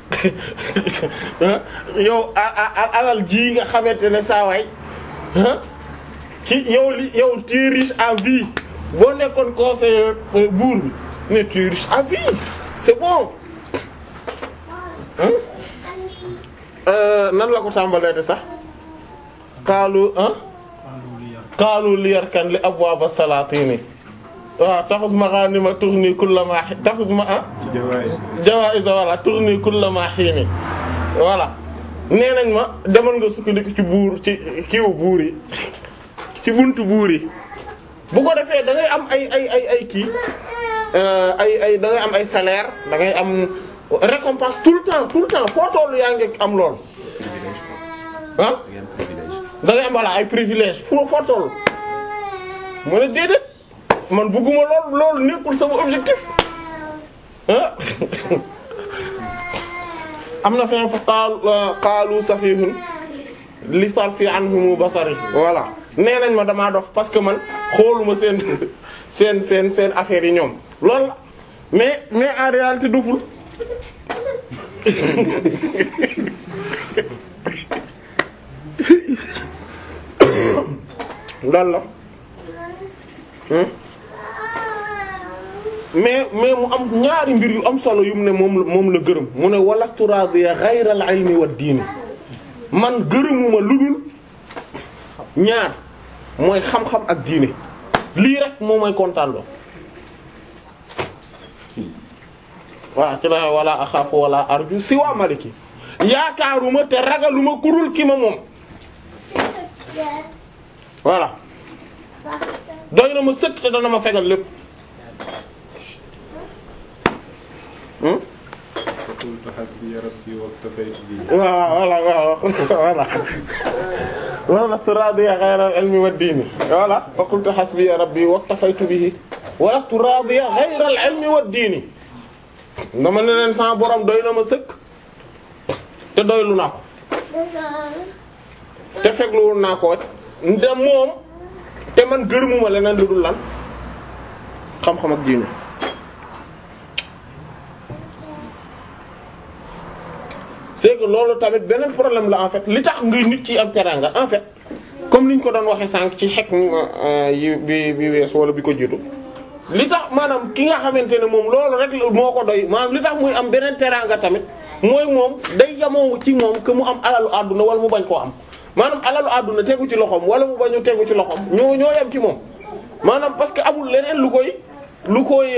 yow alal ji nga xamante ne saa waay ki yow li yow tu es riche à vie boo nekkoon conseiller buur bi mais tu es riche à vie c'est bon nan la ko tàmbalee de sax xaalu ah xaalu li yarkan li abwaaba salaatini waaw taxus ma ghanima tughni kullama taxus ma ah jawaa'iz wala tughni kullama hiini voilà nee nañ ma demal nga sukkandiku ci buur ci kiiwu buur yi ci buntu buur yi bu ko defee da ngay am ay ay ay ay kii ay ay da ngay am ay salaire da ngay am récompense tout le temps tout le temps foo tollu yaa ngi am lool ah da ngay am voilà ay privilège foo foo tollu mu ne déedéet man bëgguma lool loolu nekkul sama objectif ah am na feneen fa qaal qaalu safihun li sarfi anhum basari voilà nee nañ ma damaa dof parce que man xooluma seen seen seen seen affaires yi ñoom loolu la mais mais en réalité doful loolu la mais mais mu am ñaari mbir yu am solo yu mu ne moom moom la gërëm mu ne walastu radiya ghayra al-ilmi wa diini man gërëmuma lu dul ñaar mooy xam-xam ak diine lii rek moom mooy kontaan loo waaw ci la wala axaafu wala arju si waa maliki yaakaaruma te ragaluma kurul ki ma moom voilà doy na ma sëkk te dana ma fegal lépp qultu hasbiya rabbi waktafaytu bihi waaw voilà waaw voilà wa lastu radiya ghayra al-ilmi wad-dini voilà fa qultu hasbiya rabbi waktafaytu bihi wa lastu radiya ghayra al-ilmi wad-dini dama ne leen sama borom doy na ma sëkk te doylu naa ko te fegluwul naa ko nde moom te man gërëmuma leneen lu dul lan xam-xam ak diine c'est que loolu tamit beneen problème la en fait li tax ngay nit ki am teraanga en fait comme ni ñu ko doon waxee sànq ci xekk yi bi bi wees wala bi ko jiitu li tax maanaam ki nga xamante ne moom loolu rek moo ko doy maanaam li tax muy am beneen teraanga tamit mooy moom day yamoo ci moom que mu am alalu àdduna wala mu bañ koo am maanaam alalu àdduna tegu ci loxoom wala mu bañu tegu ci loxoom ñoo ñoo yem ci moom maanaam parce que amul leneen lu koy lu koy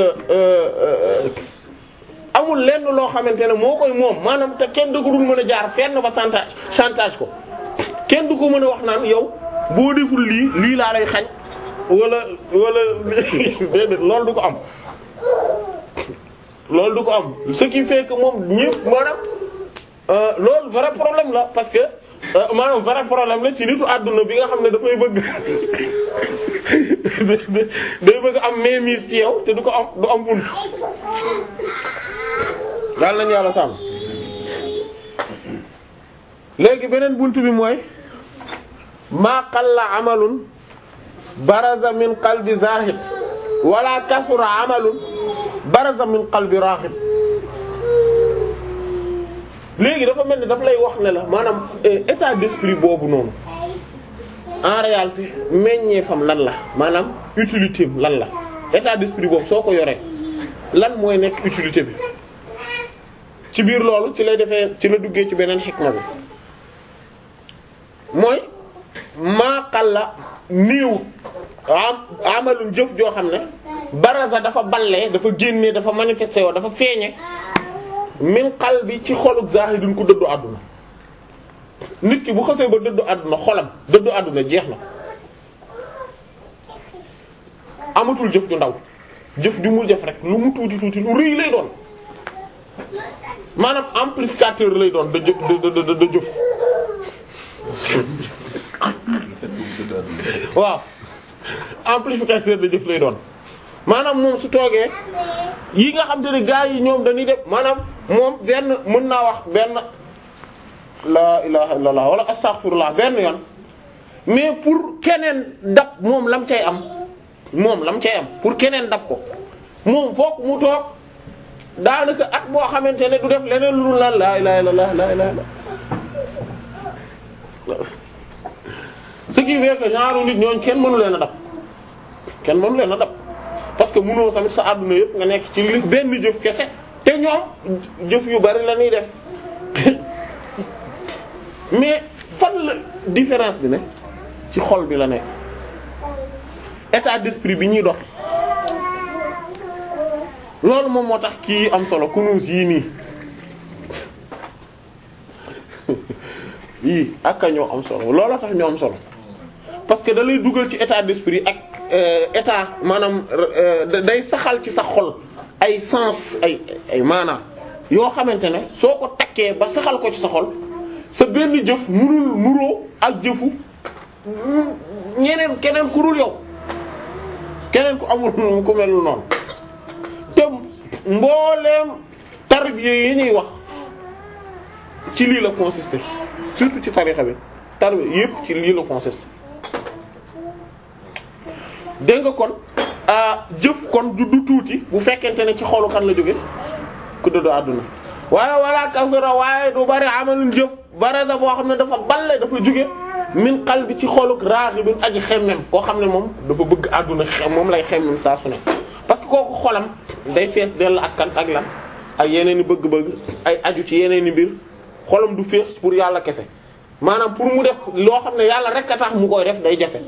amul lenn loo xamante ne moo koy moom maanaam te kenn du ko dul mën a jaar fenn ba chantage chantage ko kenn du ko mën a wax naan yow boo deful lii lii laa lay xañ wala wala déedéet loolu du ko am loolu du ko am ce qui fait que moom ñëpp maanaam euh, loolu vrai problème la parce que euh, maanaam vrai problème la ci nitu àdduna bi nga xam ne dafay bëgg day bëgg am mainmise ci yow te du ko am du am bunt daal nañu yàlla sàmm léegi beneen bunt bi mooy maa qalla amalun baraza min qalbi zahid wala kasura amalun baraza min qalbi raghib léegi dafa mel ni daf lay wax ne la maanaam état d'esprit boobu noonu en réalité meññeefam lan la maanaam utilité am lan la état d'esprit boobu soo ko yoree lan mooy nekk utilité bi ci biir loolu ci lay defee ci la duggee ci beneen xikma bi mooy maaqal la néew am amalum jëf joo xam ne baraza dafa ballee dafa génnee dafa manifesté woo dafa feeñe min qalbi ci xoluk zahidun ku dëddu àdduna nit ki bu xasee ba dëddu àdduna xolam dëddu àdduna jeex na amatul jëf ju ndaw jëf ju mu jëf rek lu mu tuuti tuuti lu rëy lay doon maanaam amplificateur lay doon da jëf da da da jëf waaw amplificateur de jëf lay doon maanaam moom su toogee yi nga xam te ne gaa yi ñoom dañuy def maanaam moom benn mën naa wax benn la ilaha illallah wala astaghfirullah benn yoon mais pour keneen dab moom lam cay am moom lam cay am pour keneen dab ko moom foog mu toog daanaka at boo xamante ne du def leneen lu la la ilaha illallah la ilaha illallah ce qui fait que genre nit ñooñ kenn mënu leen a dab kenn mënu leen a dab parce que mënoo tamit sa àdduna yëpp nga nekk ci li benn jëf kese te ñoom jëf yu bari la ñuy def mais fan la différence bi ne ci xol bi la nekk état d'esprit bi ñuy dox loolu moom moo tax kii am solo kunuus yii nii yii ak a ñoo am solo looloo tax ñoo am solo parce que da lay dugal ci état d'esprit ak état maanaam day saxal ci sa xol ay sens ay ay maanaam yoo xamante ne soo ko takkee ba saxal ko ci sa xol sa benn jëf munul nuroo ak jëfu ñeneen keneen ku dul yow keneen ku amul ku mel noonu te mbooleem tarbiya yi ñuy wax ci lii la consister surtout ci tarixa bi tarbiya yépp ci lii la consister dégg nga kon jëf kon du du tuuti bu fekkente ne ci xolu kan la jóge ku dëddu àdduna waaye wala kasura waaye du bari amalun jëf baraza boo xam ne dafa balle dafa jóge min qalbi ci xoluk raghibin aji xemmem koo xam ne moom dafa bëgg àdduna xem moom lay xemmem saa su ne parce que kooku xolam day fees dell ak kan ak lan ak yeneen i bëgg-bëgg ay aju ci yeneen i mbir xolam du fees pour yàlla kese maanaam pour mu def loo xam ne yàlla rek a tax mu koy def day jafe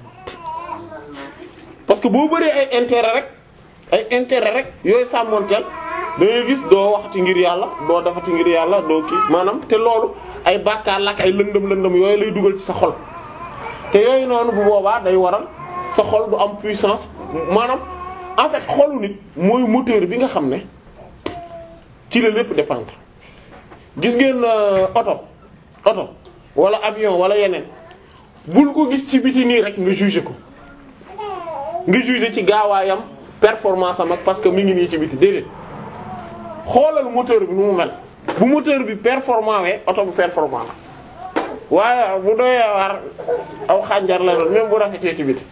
parce que boo bëree ay intérêt rek ay intérêt rek yooyu sàmmoonteel da ngay gis doo waxati ngir yàlla doo defati ngir yàlla doo kii maanaam te loolu ay bàkkaar la ak ay lëndëm lëndëm yooyu lay dugal ci sa xol te yooyu noonu bu boobaa day waral sa xol du am puissance maanaam en fait xolu nit mooy moteur bi nga xam ne ci la lépp dépendre gis ngeen oto oto wala avion wala yeneen bul ko gis ci biti nii rek nga juger ko nga juger ci gaawaayam performance am ak parce que mi ngi nii ci biti déedéet xoolal moteur bi nu mu mel bu moteur bi performant wee oto bu performant la waaye bu doyee war aw xànjar la doon même bu rafetee ci biti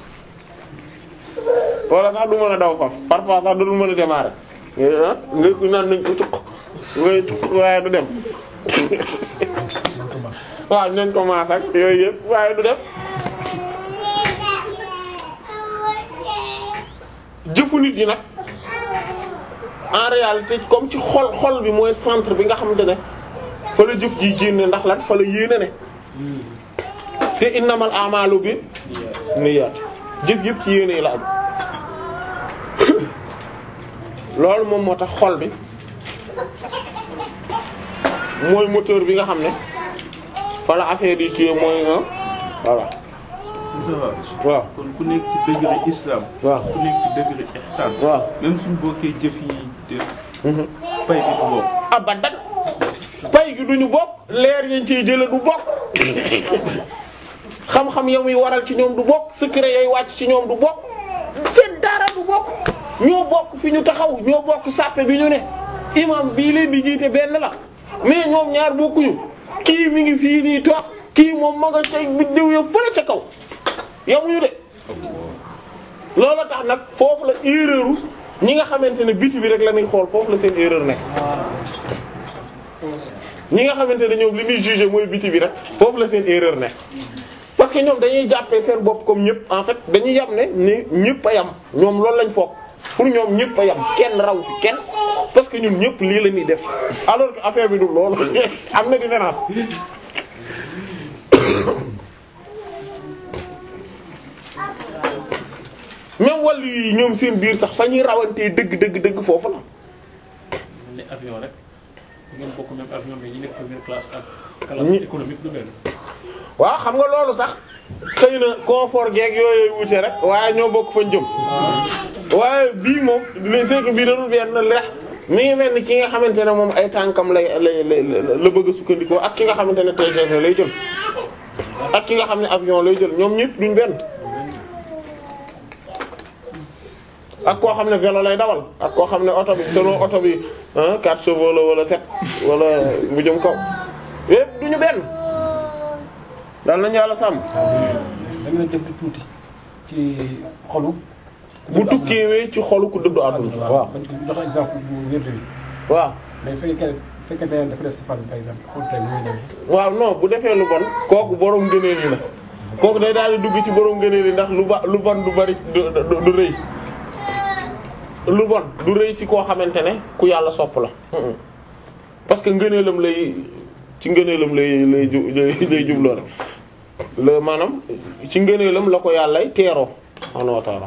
wala sax du mën a daw faf parfois sax du mën a démarrer nga ku naan nañ ko cuq ngay cuq waaye du dem waaw nañ ko maas ak yooyu yëpp waaye du dem jëfu nit yi nag en réalité comme ci xol xol bi mooy centre bi nga xamante ne fa la jëf ji génne ndax lan fa la yéene ne te innamal a'malu bi niyyat jëf yëpp ci yéene la am loolu moom moo tax xol bi mooy moteur bi nga xam ne fa la affaire yi kii mooy voilà waaw kon ku nekk ci degré islam. waaw ku nekk ci degré ihsan. waaw même suñu bokkee jëf yi de pay bi du bokk. abadan pay gi duñu bokk leer yañ ciy jële du bokk xam-xam ya muy waral ci ñoom du bokk secret yay wàcc ci ñoom du bokk seen dara du bokk ñoo bokk fi ñu taxaw ñoo bokk sàppe bi ñu ne imam bii leen di jiite benn la mais ñoom ñaar bokkuñu kii mi ngi fii nii toog kii moom ma nga ca biddiw ya fële ca kaw yamuñu de loolu tax nag foofu la erreur ñi nga xamante ne biti bi rek la ñuy xool foofu la seen erreur nekk ñi nga xamante ne ñoom li ñuy juger mooy biti bi rek foofu la seen erreur nekk parce que ñoom dañuy jàppee seen bopp comme ñëpp en fait dañuy yam ne ni ñëpp a yam ñoom loolu lañ foog pour ñoom ñëpp a yam kenn raw fi kenn parce que ñun ñëpp lii la ñuy def alors que affaire bi du loolu am na différence même wàllu yi ñoom seen biir sax fa ñuy rawantee dëgg dëgg dëgg foofu la ne avion rek ngeen bokk même avion mais ñi nekk première classe ak classe Ñi- économique du benn waaw xam nga loolu sax xëy na confort geeg yooyu wute rek waaye ñoo bokk fañ jëm waaye bii moom les c'est que bii dadul benn lex mi ngi mel ni ki nga xamante ne moom ay tànkam lay lay lay la bëgg a sukkandikoo ak ki nga xamante ne TGV lay jël ak ki nga xam ne avion lay jël ñoom ñëpp duñ benn ak koo xam ne vélo lay dawal ak koo xam ne oto bi selon oto bi ah 4 chevaux la wala 7 wala bu jëm kaw yëpp duñu benn dal nañu yàlla sàmm dañ leen def di tuuti ci xolu. bu tukkiwee ci xolu ku dëddu àdduna waaw bañ ko jox exemple bu wér bi waaw mais fekkee fekkente ne dafa def safar par exemple xool tey ni muy demee. waaw non bu defee lu bon kooku borom ngëneel yi la kooku day daal di dugg ci borom ngëneel yi ndax lu ba lu bon du bari du du du rëy lu bon du rëy ci koo xamante ne ku yàlla sopp la Mm-mm. parce que ngëneelam lay ci ngëneelam lay lay ju lay lay jubloo rek la maanaam ci ngëneelam la ko yàllay teeroo subhaanahu wa ta'ala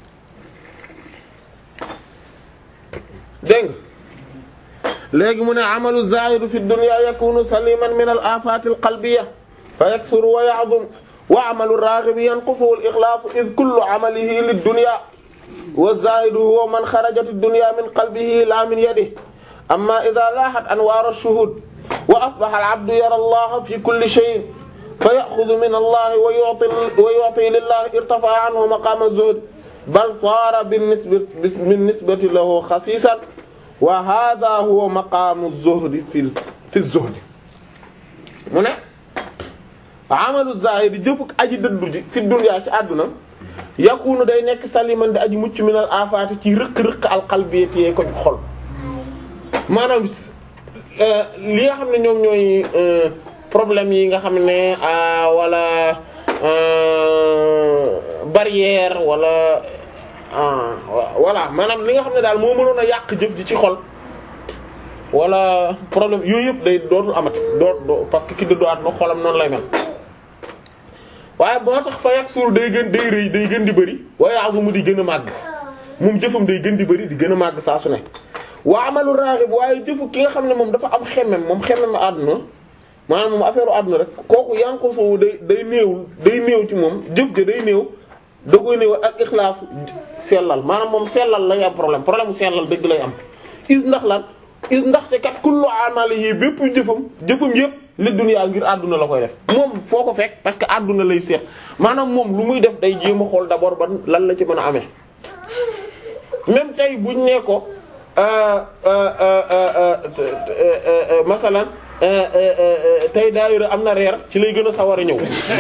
dégg nga léegi mu ne amalu zahidu fi dunya yakunu saliman min al afati al qalbiyya fa yakthuru wa ya'zum wa amalu raghibi yanqusu al ikhlasu id kullu amalihi lid dunya wa zahidu huwa man kharajat ad dunya min qalbihi la min yadihi amma idha lahat anwar ash-shuhud wa asbaha al abdu yara Allah fi kulli shay'in fa ya'khudhu min Allah wa yu'ti wa yu'ti lillahi irtafa'a anhu maqam az-zuhd bal sara bin nisbati bin nisbati lahu khasisan wa hadha huwa maqaamu zuhdi fi fi zuhdi mu ne amalu zahiri jëfuk aji dëddu ji fi dunya ci àdduna yakunu day nekk saliman di aji mucc minal afaati ci rëq-rëq alqalbiyati yee ko ci xol maanaam li nga xam ne ñoom ñooy problème yi nga xam ne wala barrière wala voilà maanaam li nga xam ne daal moo mënoon a yàq jëf ji ci xol wala problème yooyu yëpp day dootul amati doo doo parce que ki dëddu àdduna xolam noonu lay mel waaye boo tax fa yàq suur day gën day rëy day gën di bëri waaye azumu di gën a màgg moom jëfam day gën di bëri di gën a màgg saa su ne waa amalu raghib waaye jëfu ki nga xam ne moom dafa am xemmem moom xemmem àdduna maanaam moom affaire àdduna rek kooku yanqusu day day néewul day néew ci moom jëf ja day néew da koy néew ak ixlaas sellal maanaam moom sellal lay am problème problème mu sellal dëgg lay am is ndax lan is ndaxte kat kullu amali yi bépp jëfam jëfam yëpp li duniyaa ngir àdduna la koy def moom foo ko fekk parce que àdduna lay seet maanaam moom lu muy def day jéem a xool d'abord ban lan la ci mën a amee même tey buñ ne ko masalan tey daayira am na reer ci lay gën a sawar a ñëw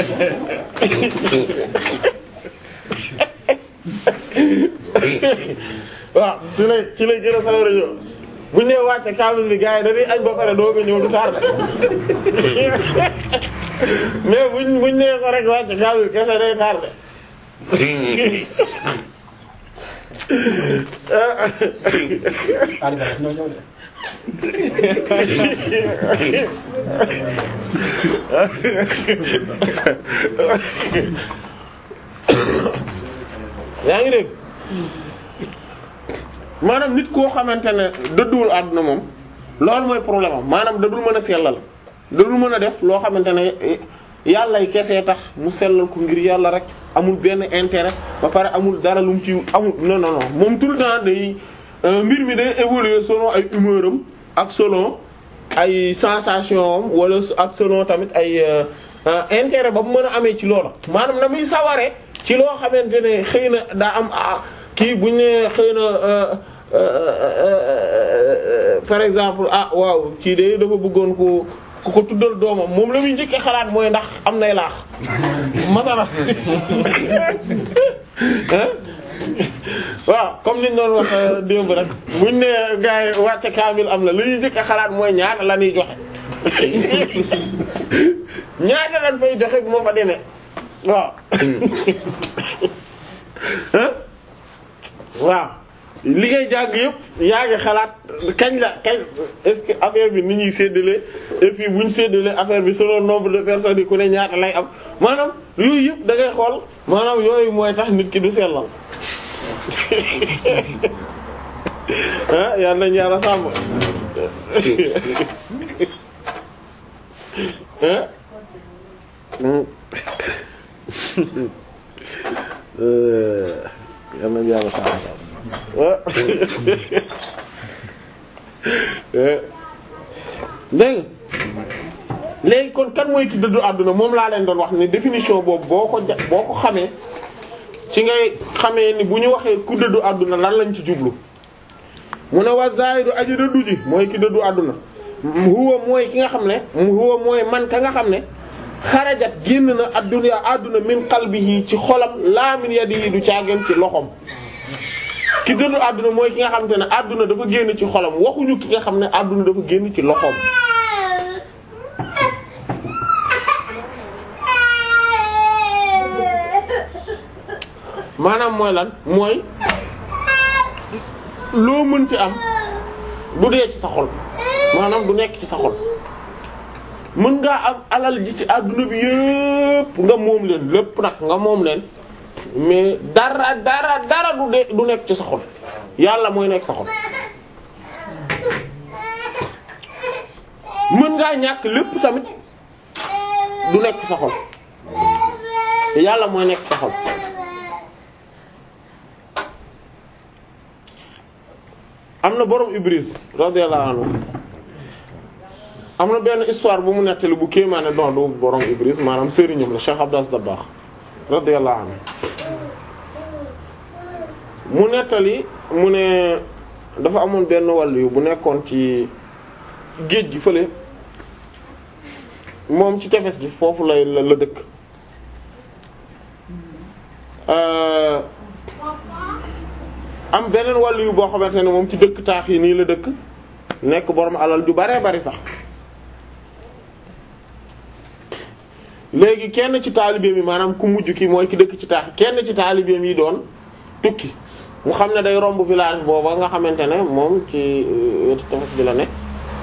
waaw ci lay ci lay gën a sawar a ñëw buñ nee wàcce kaamil bi gars yi dañuy añ ba pare doog a ñëw du tardé mais buñ buñ nee ko rek wàcce kaamil kese day tardé Aliou Ba ñoo ñëw de. yaa ngi dégg maanaam nit koo xamante ne dëdduwul àdduna moom loolu mooy problème am maanaam dadul mën a sellal dadul mën a def loo xamante ne yàllay kese tax mu sellal ko ngir yàlla rek amul benn intérêt ba pare amul dara lu mu ci amul non non non moom tout le temps day mbir mi day évoluer selon ay humeur am ak selon ay sensation am wala ak selon tamit ay intérêt ba mu mën a amee ci loola maanaam na muy saware ci loo xamante ne xëy na daa am kii buñ ne xëy na par exemple ah waaw kii de dafa bëggoon ko ku ko tuddal doomam moom la muy njëkkee xalaat mooy ndax am nay laax masala waaw comme niñ doon wax démb rek buñ ne gars yi wàcce kaamil am na li ñuy njëkkee xalaat mooy ñaata la ñuy joxe ñaata lañ fay joxe bu ma fa demee waaw waaw li ngay jàng yëpp yaa ngi xalaat kañ la kañ est-ce que affaire bi ni ñuy séddale et puis bu ñu séddale affaire bi selon nombre de personnes yi ku ne ñaata lay am maanaam yooyu yëpp da ngay xool maanaam yooyu mooy tax nit ki du sellal ah yal nañu yàlla sàmm ah. yal nañu yàlla sàmm dégg léegi kon kan mooy ki dëddu àdduna moom laa leen doon wax ni définition boobu boo ko ja boo ko xamee ci ngay xamee ni bu ñu waxee ku dëddu àdduna lan lañ ci jublu mu ne wa zaahidu aji dëddu ji mooy ki dëddu àdduna huwa mooy ki nga xam ne huwa mooy man ka nga xam ne xarajat génn na adduna àdduna min qalbihi ci xolam laa min yadihi du caageen ci loxom ki dëddu àdduna mooy ki nga xamante ne àdduna dafa génn ci xolam waxuñu ki nga xam ne àdduna dafa génn ci loxoom maanaam mooy lan mooy loo mën ci am du dee ci sa xol maanaam du nekk ci sa xol mën ngaa am alal ji ci àdduna bi yépp nga moom leen lépp nag nga moom leen mais dara dara dara du de du nekk ci sa xol yàlla mooy nekk sa xol mën ngaa ñàkk lépp tamit du nekk sa xol yàlla mooy nekk sa xol am na borom Ibris radiyallahu anhu am na benn histoire bu mu nettali bu kéemaane don du borom Ibris maanaam sëriñam la Cheikh Abdas Dabakh radiyallahu anhu mu nettali mu ne dafa amoon benn wàll yu bu nekkoon ci géej gi fële moom ci tefes gi foofu lay la la dëkk am beneen wàll yu boo xamante ne moom ci dëkk taax yi nii la dëkk nekk borom alal ju baree bari sax léegi kenn ci taalibeem yi maanaam ku mujj ki mooy ki dëkk ci taax kenn ci taalibeem yi doon tukki mu xam ne day romb village booba nga xamante ne moom ci wetu tefes bi la ne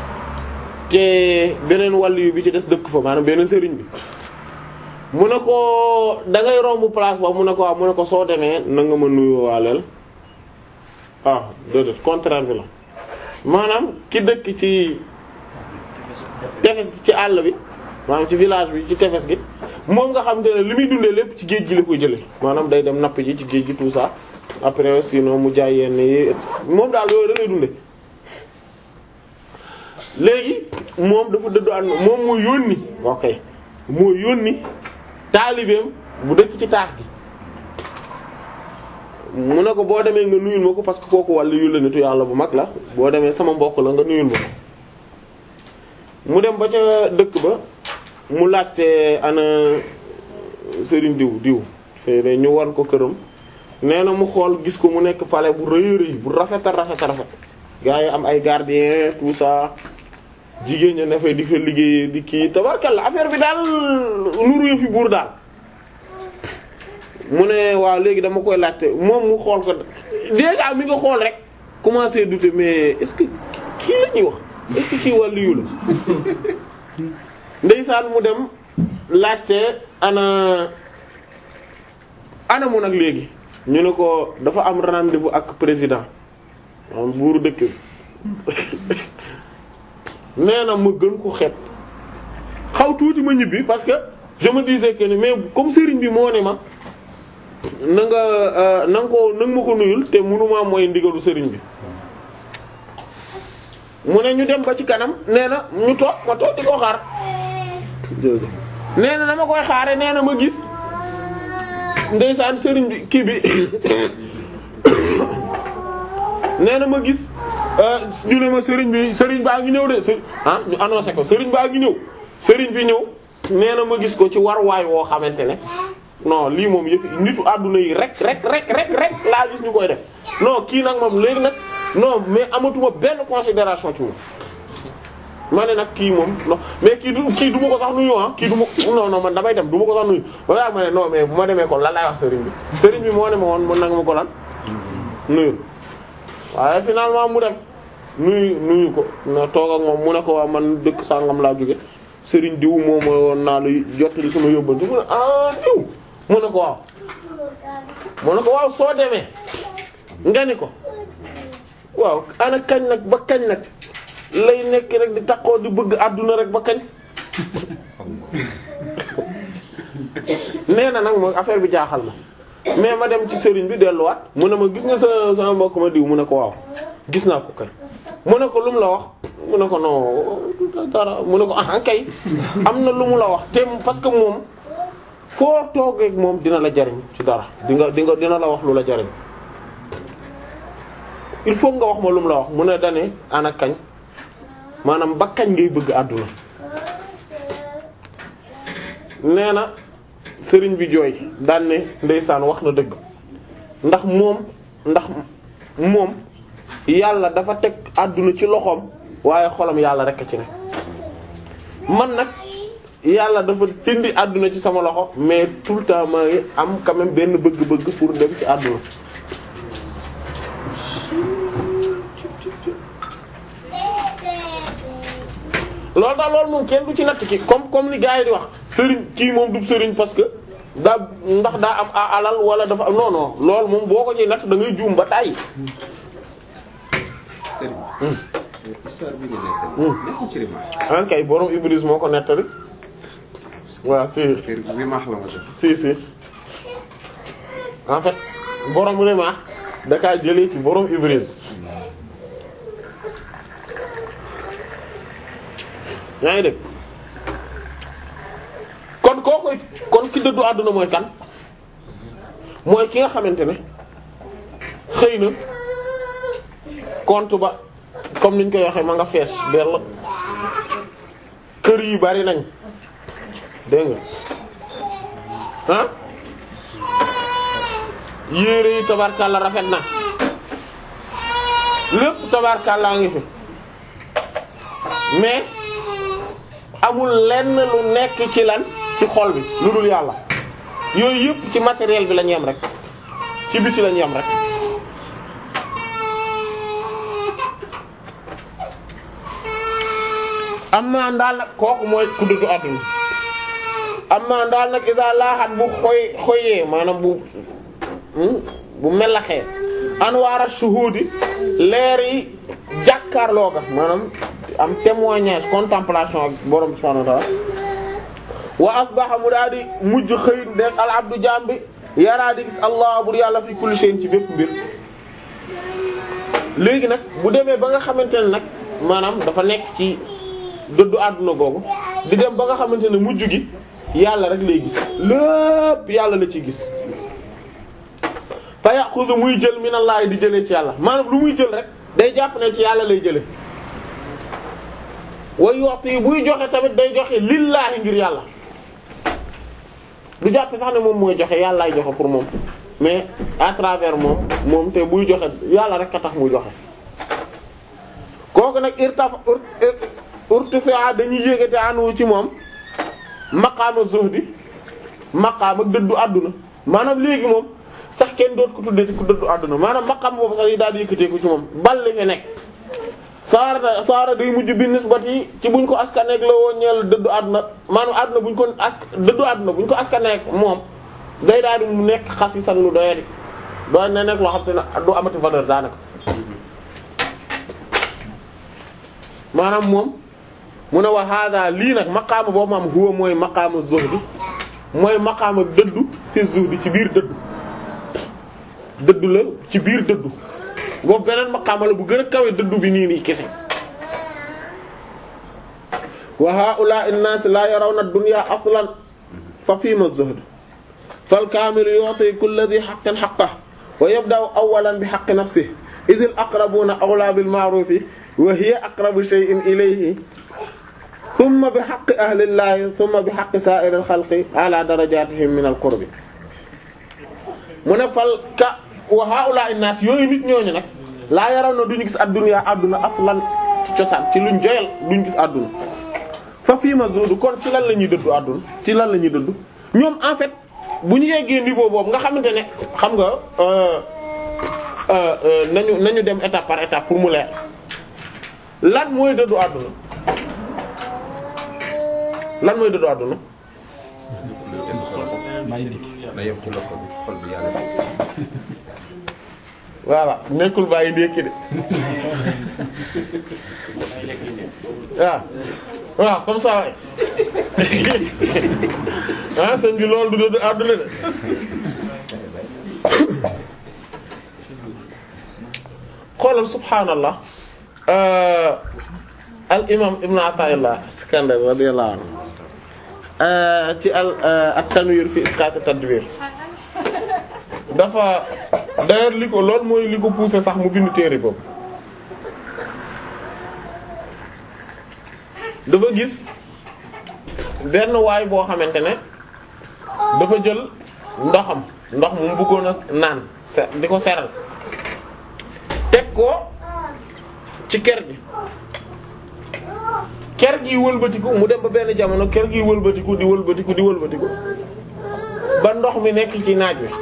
te beneen wàll yu bi ci des dëkk fa maanaam beneen sëriñ bi mu ne ko da ngay romb place boobu mu ne ko waaw mu ne ko soo demee na nga ma nuyoo waaleel ah déedéet contraire bi la maanaam ki dëkk ci tefes gi ci àll bi maanaam ci village bi ci tefes gi moom nga xam te ne li muy dundee lépp ci géej gi la koy jëlee maanaam day dem napp ji ci géej gi tout ça après sinon mu jaay yenn yi moom daal yooyu da lay dundee léegi moom dafa dëddu ànd moom moo yónni ok moo yónni taalibeem bu dëkk ci taax gi mu ne ko boo demee nga nuyul ma ko parce que kooku wàllu yu la nitu yàlla bu mag la boo demee sama mbokk la nga nuyul ma ko mu dem ba ca dëkk ba mu laajte ana sëriñ diw diw fee ñu wan ko këram nee na mu xool gis ko mu nekk palais bu rëy rëy bu rafet a rafet a rafet gaa yi am ay gardien tout ça jigéen ña ne fay di fa liggéey di kii tabarkalla affaire bi daal nuru fi buur daal mu ne waaw léegi dama koy laajte moom mu xool ko déjà mi nga xool rek commencer douter mais est-ce que kii la ñuy wax est-ce que kii wàllu la ndeysaan mu dem laajte ana ana mu nag léegi ñu ne ko dafa am rendez-vous ak président maanaam buuru dëkk bi nee na ma gën ko xeeb xaw tuuti ma ñibbi parce que je me disais que ne mais comme sëriñ bi moo ne ma na nga euh, na nga ko na nga ma ko nuyul te mënuma mooy ndigalu sëriñ bi mu ne ñu dem ba ci kanam nee na ñu toog ma toog di ko xaar nee na dama koy xaare nee na ma gis ndeysaan sëriñ bi kii bi nee na ma gis ñu ne ma sëriñ bi sëriñ baa ngi ñëw de sëriñ ah ñu annoncé ko sëriñ baa ngi ñëw sëriñ bi ñëw nee na ma gis ko ci warwaay woo xamante ne non lii moom yëpp nitu àdduna yi rek rek rek rek rek laa gis ñu koy def non kii nag moom léegi nag non mais amatuma benn considération ci moom ma ne nag kii moom non mais kii du kii du ma ko sax nuyu ah kii du ma non non man damay dem du ma ko sax nuyu ba yaa ma ne non mais bu ma demee kon lan laay wax sëriñ bi sëriñ bi moo ne ma woon mën nanga ma ko lan nuyu waaye finalement mu dem nuyu nuyu ko na toog ak moom mu ne ko waa man dëkk sàngam laa jóge sëriñ diw moom mooy woon naa lu jottali sama yóbbante mu ne ah diw mu ne ko waaw mu ne ko waaw soo demee nga ni ko waaw ana kañ nag ba kañ nag lay nekk rek di takkoo di bëgg àdduna rek ba kañ nee na nag mooy affaire bi jaaxal ma mais ma dem ci sëriñ bi delluwaat mu ne ma gis nga sa sama mbokk ma diw mu ne ko waaw gis naa ko kay mu ne ko lu mu la wax mu ne ko non dara mu ne ko ah kay am na lu mu la wax te parce que moom foo toogee ak moom dina la jariñ ci dara di nga di nga dina la wax lu la jariñ il faut nga wax ma lu mu la wax mu ne dane ana kañ maanaam ba kañ ngay bëgg àdduna nee na sëriñ bi jooy daan ne ndeysaan wax na dëgg ndax moom ndax moom yàlla dafa teg àdduna ci loxoom waaye xolam yàlla rekk ci ne man nag yàlla dafa tindi àdduna ci sama loxo mais tout le temps maa ngi am quand même benn bëgg-bëgg pour dem ci àdduna loolu daal loolu moom kenn du ci natt ki comme comme li gars yi di wax sëriñ kii moom du sëriñ parce que daa ndax daa am a alal wala dafa non non loolu moom boo ko ci natt da ngay juum ba tàyyi sëriñ histoire bi nga nekk nekkul ci rimaax an kay borom Ibris moo ko nettali waaw si parce que rimaax la ma def si si en fait borom Rimah da kaa jëlee ci borom Ibris yaa ngi dégg kon kooku kon ki dëddu àdduna mooy kan mooy ki nga xamante ne xëy na compte ba comme niñ koy waxee ma nga fees dell kër yi bari nañ dégg nga ah yére yi tabarkalla rafet na lépp tabarkalla ngi fi mais amul lenn lu nekk ci lan ci xol bi lu dul yàlla yooyu yëpp ci matériel bi la ñu yem rek ci biti la ñu yem rek amma daal nag kooku mooy ku dëddu àdduna amma daal nag isa laaxat bu xoy xoyee maanaam bu bu melaxee anwaara shuhudi leer yi jàkkaarloo ga maanaam am témoignage contemplation ak borom subhanahu wa ta'ala wa asbaha mu daal di mujj xëy de al abdu jaam bi yaraa di gis allah bur yàlla fi kulli shay'in ci bépp mbir léegi nag bu demee ba nga xamante ne nag maanaam dafa nekk ci dëddu àdduna googu di dem ba nga xamante ne mujj gi yàlla rek lay gis lépp yàlla la ci gis fa yaxudu muy jël minallahi di jëlee ci yàlla maanaam lu muy jël rek day jàpp ne ci yàlla lay jële way yoxti buy joxe tamit day joxe lillaahi ngir yàlla du jàpp sax ne moom mooy joxe yàllaay joxe pour moom mais à travers moom moom te buy joxe yàlla rek a tax muy joxe kooku nag irtaf urtifa dañuy yéegate anu ci moom maqaama zuhdi maqaama dëddu àdduna maanaam léegi moom sax kenn doot ko tuddee ci ku dëddu àdduna maanaam maqaam boobu sax yi daal di yëkkateeku ci moom balli fi nekk saara saara day mujj bi nisbati ci buñ ko askaneeg la woo ñeel dëddu àdduna maanaam àdduna buñ ko ask dëddu àdduna buñ ko askaneeg moom day daal di mu nekk xas yi san lu doyadi doy na nekk loo xam te ne du amati valeur daanaka maanaam moom mu ne wa hada lii nag maqaama boobu maam huwa mooy maqaama zuhdi mooy maqaama dëddu fi zuhdi ci biir dëddu dëddu la ci biir dëddu boobu beneen maqaama la bu gën a kawe dëddu bi nii nii kese wa haa'ulaa'i an-naas laa yarawna ad-dunya aslan fa fiima az-zuhd fal kaamilu yu'ti kulla dhi haqqin haqqahu wa yabda'u awwalan bi haqqi nafsihi idh al-aqrabuuna awlaa bil ma'ruufi wa hiya aqrabu shay'in ilayhi thumma bi haqqi ahli llahi thumma bi haqqi saa'iri al-khalqi ala darajaatihim min al-qurbi mu ne fal ka wa haa'ulaa'i an-naas yooyu nit ñooñu nag laa yarawna duñu gis ad-dunya adduna aslan ci cosaan ci luñ joyal duñ gis adduna fa fii ma zuudu kon ci lan la ñuy dëddu àdduna ci lan la ñuy dëddu ñoom en fait bu ñu yeggee niveau boobu nga xamante ne xam nga euh euh euh nañu nañu dem étape par étape pour mu leer lan mooy dëddu àdduna lan mooy dëddu àdduna maa ngi dégg. na yem ci loxo bi xol bi yàlla voilà nekkul bàyyi ndékki de waaw waaw comme ça waay ah sëñ bi loolu du dëddu àdduna de xoolal subhaanallah al imam ibn Ata'illah Iskandar radiyallahu anhu ci al at-Tanwir fi isqat at-tadbir dafa d'ailleurs li ko loolu mooy li ko poussé sax mu bind téere boobu dafa gis benn waay boo xamante ne dafa jël ndoxam ndox mu bëggoon a naan se di ko seral teg ko ci ker gi ker gi wëlbatiku mu dem ba benn jamono ker gi wëlbatiku di wëlbatiku di wëlbatiku ba ndox mi nekk ci naaj wi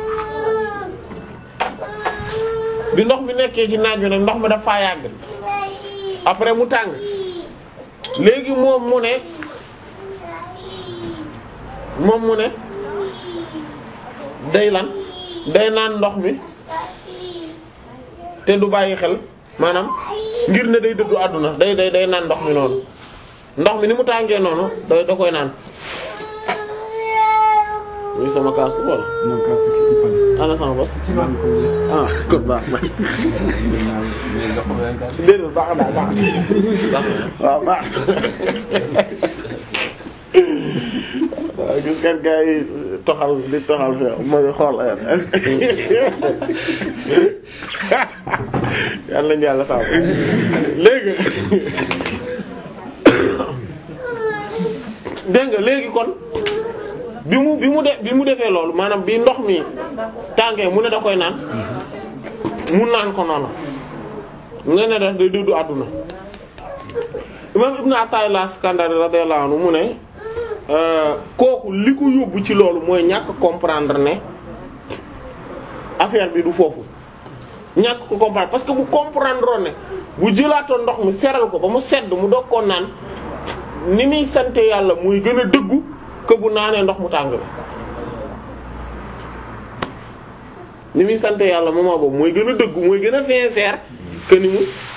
bi ndox mi nekkee ci naaj wi nag ndox mi dafa yàgg après mu tàng léegi moom mu ne moom mu ne day lan day naan ndox mi te du bàyyi xel maanaam ngir ne day dëddu àdduna day day day naan ndox mi noonu ndox mi ni mu tàngee noonu da da koy naan muy sama kaas wala non kaa si kii fan. ana sama bos maa ngi ko wér. ah kon baax na déedéet baax na baax na waaw baax waaw gis nga gars yi toxal di toxal fi ma ngi xool ay yàlla nañu yàlla saabu léegi dégg nga léegi kon bi mu bi mu de bi mu defee loolu maanaam bi ndox mi tàngee mu ne da koy naan mu naan ko noonu ne ne def day dëddu àdduna imam ibnu Ata'illah Iskandari radiyallahu anhu mu ne kooku li ko yóbbu ci loolu mooy ñàkk comprendre ne affaire bi du foofu ñàkk ko comprendre parce que bu comprendre ne bu jëlaatoon ndox mi seral ko ba mu sedd mu doog koo naan ni muy sante yàlla muy gën a dëggu que bu naanee ndox mu tàng bi ni muy sante yàlla moment boobu mooy gën a dëggu mooy gën a sincère que ni mu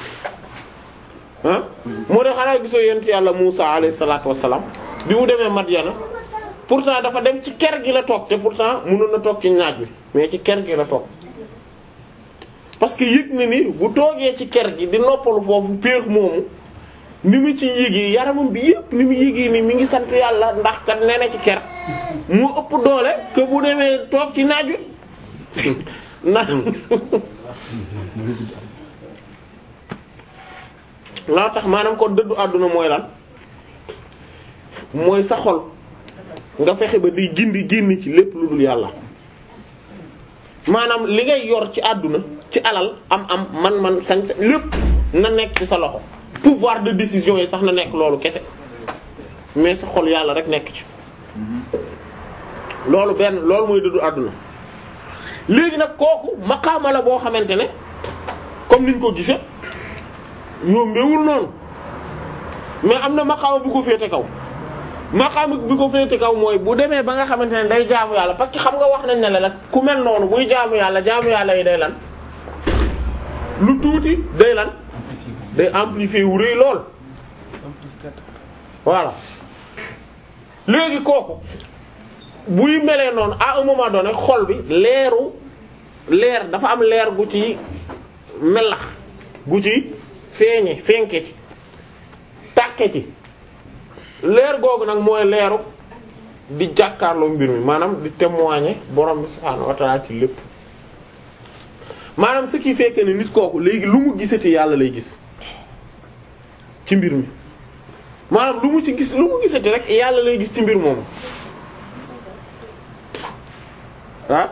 ah moo tax xanaa gisoo yent yàlla Musa alayhi salaatu wassalaam bi mu demee Madyana pourtant dafa dem ci ker gi la toog te pourtant mënoon na toog ci naaj bi mais ci ker gi la toog parce que yëg na ni bu toogee ci ker gi di noppalu foofu péex moomu ni mu ci yéegee yaramam bi yëpp ni mu yéegee ni mi ngi sant yàlla ndax kat nee na ci ker mu ëpp doole que bu demee toog ci naaj wi na loo tax maanaam kon dëddu àdduna mooy lan mooy sa xol nga fexe ba di gindi génn ci lépp lu dul yàlla maanaam li ngay yor ci àdduna ci alal am am man man sañ sa lépp na nekk ci sa loxo pouvoir de décision yi sax na nekk loolu kese mais sa xol yàlla rek nekk ci loolu benn loolu mooy dëddu àdduna léegi nag kooku maqaama la boo xamante ne comme niñ ko gisee yombewul noonu mais am na maqaama bu ko féete kaw maqaama bi ko féete kaw mooy bu demee ba nga xamante ne day jaamu yàlla parce que xam nga wax nañ ne la nag ku mel noonu buy jaamu yàlla jaamu yàlla yi day lan lu tuuti day lan day amplifier wu rëy lool voilà léegi kooku buy melee noonu à un moment donné xol bi leeru leer dafa am leer gu ci melax gu ci feeñe fenke ci tàkke ci leer googu nag mooy leeru di jàkkaarloo mbir mi maanaam di témoigner borom bi subhaanahu wa ta'ala ci lépp maanaam ce qui fait que ni nit kooku léegi lu mu gisati yàlla lay gis ci mbir mi maanaam lu mu ci gis lu mu gisati rek yàlla lay gis ci mbir moomu ah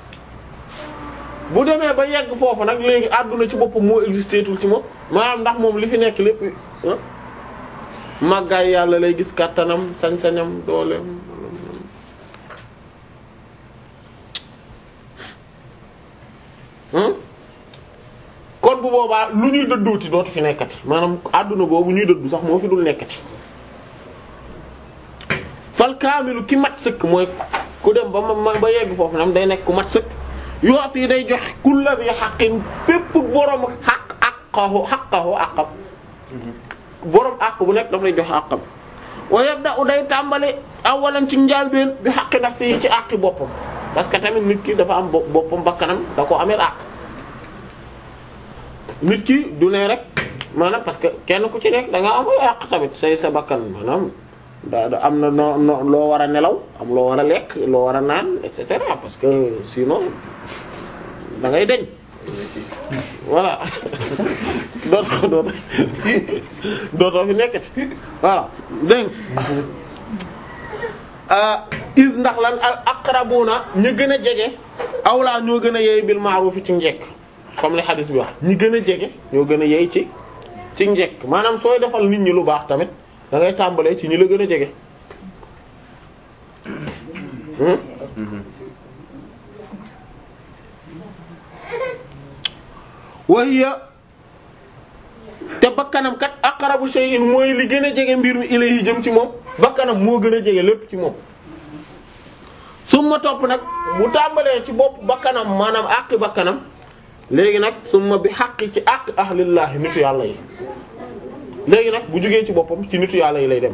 bu demee ba yegg foofu nag léegi àdduna ci boppam moo existé tul ci moom maanaam ndax moom li fi nekk lépp ah màggaay yàlla lay gis kàttanam sañ-sañam dooleem hmm kon bu boobaa lu ñuy dëdduuti dootu fi nekkati maanaam àdduna boobu ñuy dëddu sax moo fi dul nekkati fal kaamilu ki mat sëkk mooy ku dem ba ma ba yegg foofu nam day nekk ku mat sëkk yoot yi day jox kulla bi xaqin pépp borom xaq aqahu xaqahu aqam borom àq bu nekk daf lay jox àqam wa yabda u day tàmbali awalan ci njaalbeen bi xaqi nafsi yi ci àqi boppam parce que tamit nit ki dafa am boppam bakkanam da ko amee àq nit ki du ne rek maanaam parce que kenn ku ci nekk da nga am ay àq tamit say sa bakkan maanaam da da am na noo noo loo war a nelaw am loo war a lekk loo war a naan et cetera parce que sinon da ngay deñ voilà dootoo dootoo dootoo fi nekkati voilà dégg is ndax lan al aqrabuna ñu gën a jege awlaa ñoo gën a yeey bil ma'ruf ci njekk comme li hadis bi wax ñi gën a jege ñoo gën a yeey ci ci njekk maanaam sooy defal nit ñi lu baax tamit da ngay tàmbalee ci ñi la gën a jege wahiya te bakkanam kat aqrabu shay'in mooy li gën a jege mbir mi ilayhi jëm ci moom bakkanam moo gën a jege lépp ci moom summa topp nag bu tàmbalee ci bopp bakkanam maanaam àqi bakkanam léegi nag summa bi xaqi ci àq ahlillaahi nitu yàlla yi léegi nag bu jugee ci boppam ci nitu yàlla yi lay dem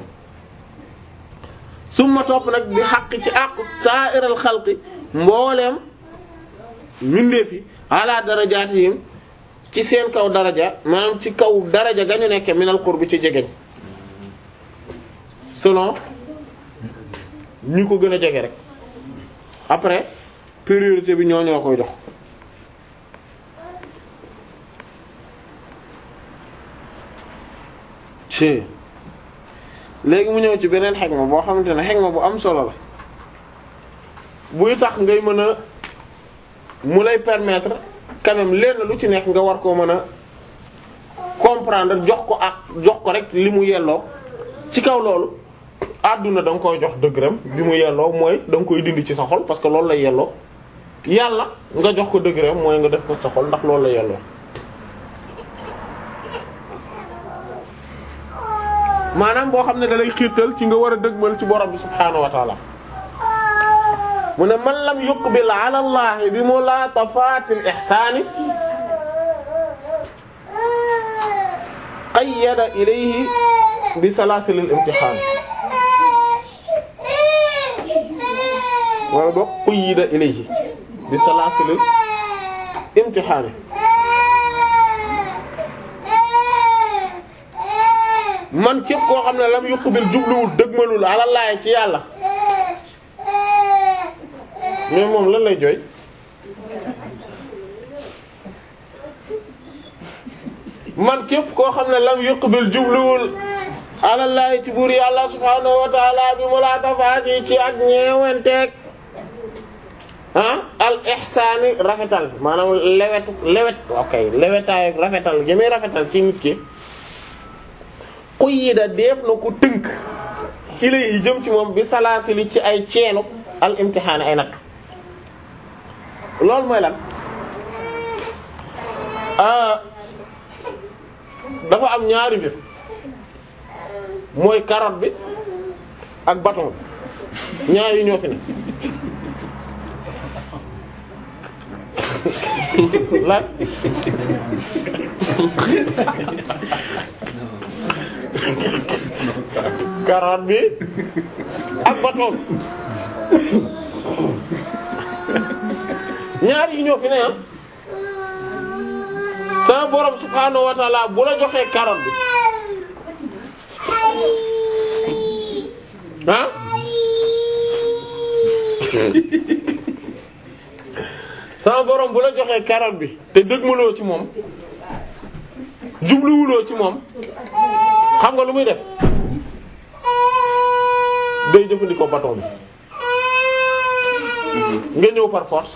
summa topp nag bi xaqi ci àq sa'iral xalqi mbooleem mbindeef yi ala darajaatihim ci seen kaw daraja maanaam ci kaw daraja ga ñu nekke minal qurbi ci jegeñ selon ñu ko gën a jege rek après priorité bi ñoo ñoo koy jox ci léegi mu ñëw ci beneen xegma boo xamante ne xegma bu am solo la buy tax ngay mën a mu lay permettre quand même lenn lu ci nekk nga war koo mën a comprendre jox ko ak jox ko rek li mu yelloo ci kaw loolu àdduna da nga koy jox dëgëram bi mu yelloo mooy da nga koy dindi ci sa xol parce que loolu lay yelloo yàlla nga jox ko dëgëram mooy nga def ko sa xol ndax loolu lay yelloo maanaam boo xam ne da lay xiirtal ci nga war a dëgmal ci borom bi subhaanahu wa taala mu ne man lam yuqbil ala allahi bi mulatafati al ihsani qayyada ilayhi bi salasil al imtihan wala boog qayyada ilayhi bi salasil al imtihan man képp koo xam ne lam yuqbil jubluwul dëgmalul ala allahi ci yàlla mais moom lan lay jooy man képp koo xam ne lam yuqbil jubluwul alallahi ci buur yàlla subhaanahu wa ta'ala bi mu laa tafaati ci ak ñeewenteeg ah al ihsaani rafetal maanaam lewet lewet ok lewetaay rafetal jëmee rafetal ci nit ki quyida def na ko tënk ilay yi jëm ci moom bi salaasili ci ay ceenu al imtihaani ay natt loolu mooy lan dafa am ñaari mbir mooy carotte bi ak bâton bi ñaar yi ñoo fi ne lan carotte bi ak bâton bi ñaar yi ñoo fi ne ah sama borom subhaanahu wa ta'ala bu la joxee carotte bi ah sama borom bu la joxee carotte bi te dëgmaloo ci moom jubluwuloo ci moom xam nga lu muy def day jëfandikoo bâton bi nga ñëw par force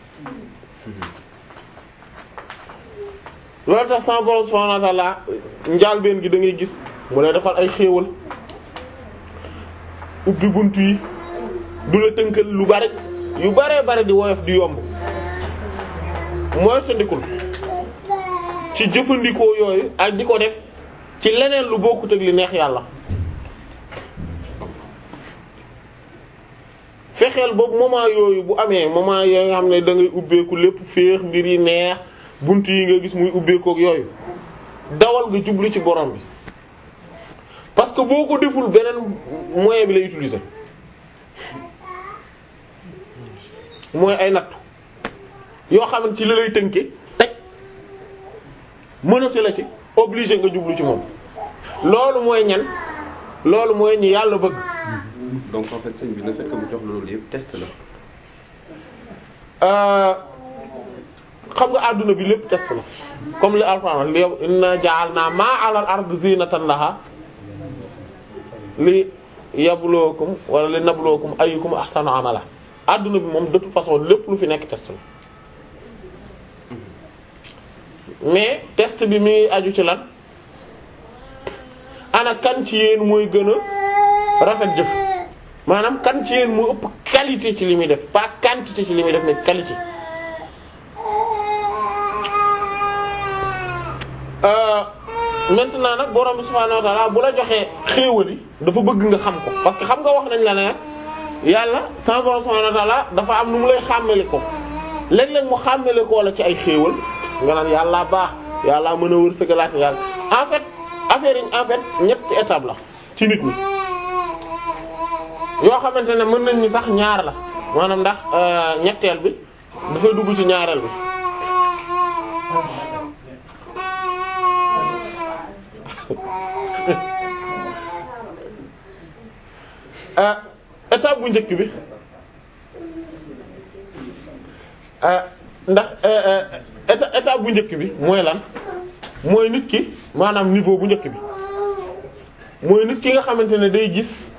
loolu tax sama borom subhanahu wa ta'ala njaalbeen gi da ngay gis mu lay defal ay xéewal ubbi buntu yi du la tënkal lu bari yu baree bari di woyof di yomb mooy tëndikul ci jëfandikoo yooyu ak di ko def ci leneen lu bokkut ak li neex yàlla fexeel boobu moment yooyu bu amee moment yooyu nga xam ne da ngay ubbeeku lépp féex mbir yi neex bunt yi nga gis muy ubbeekook yooyu dawal nga jublu ci borom bi parce que boo ko deful beneen moyen bi lay utiliser mooy ay nattu yoo xamante ci la lay tënke teg mënati la ci obligé nga jublu ci moom loolu mooy ñan loolu mooy ñi yàlla bëgg donc en fait sëñ bi le fait que mu jox la loolu yëpp test la. xam nga àdduna bi lépp test la comme li Alxuraan li inna ja'alna ma 'ala al-ardi zinatan laha li yabluwakum wala li nabluwakum ayyukum ahsanu amala àdduna bi moom de toute façon lépp lu fi nekk test la mais test bi mi ngi aju ci lan ana kan ci yéen mooy gën a rafet jëf maanaam kan ci yéen moo ëpp qualité ci li muy def pas quantité ci li muy def mais qualité Euh, maintenant nag borom bi subhaanahu wa ta'ala bu la joxee xéewal yi dafa bëgg nga xam ko parce que xam nga wax nañ la ne yàlla sama borom subhaanahu wa ta'ala dafa am nu mu lay xàmmeli ko léeg-léeg mu xàmmeli koo la ci ay xéewal nga naan yàlla baax yàlla mën a wërsëgalaat yàlla en fait affaire yi en fait ñetti étape la ci nit ñi yoo xamante ne mën nañ ni sax ñaar la maanaam ndax euh, ñetteel bi dafay dugg ci ñaareel bi ah étape bu njëkk bi ah ndax étape étape bu njëkk bi mooy lan mooy nit ki maanaam niveau bu njëkk bi mooy nit ki nga xamante ne day gis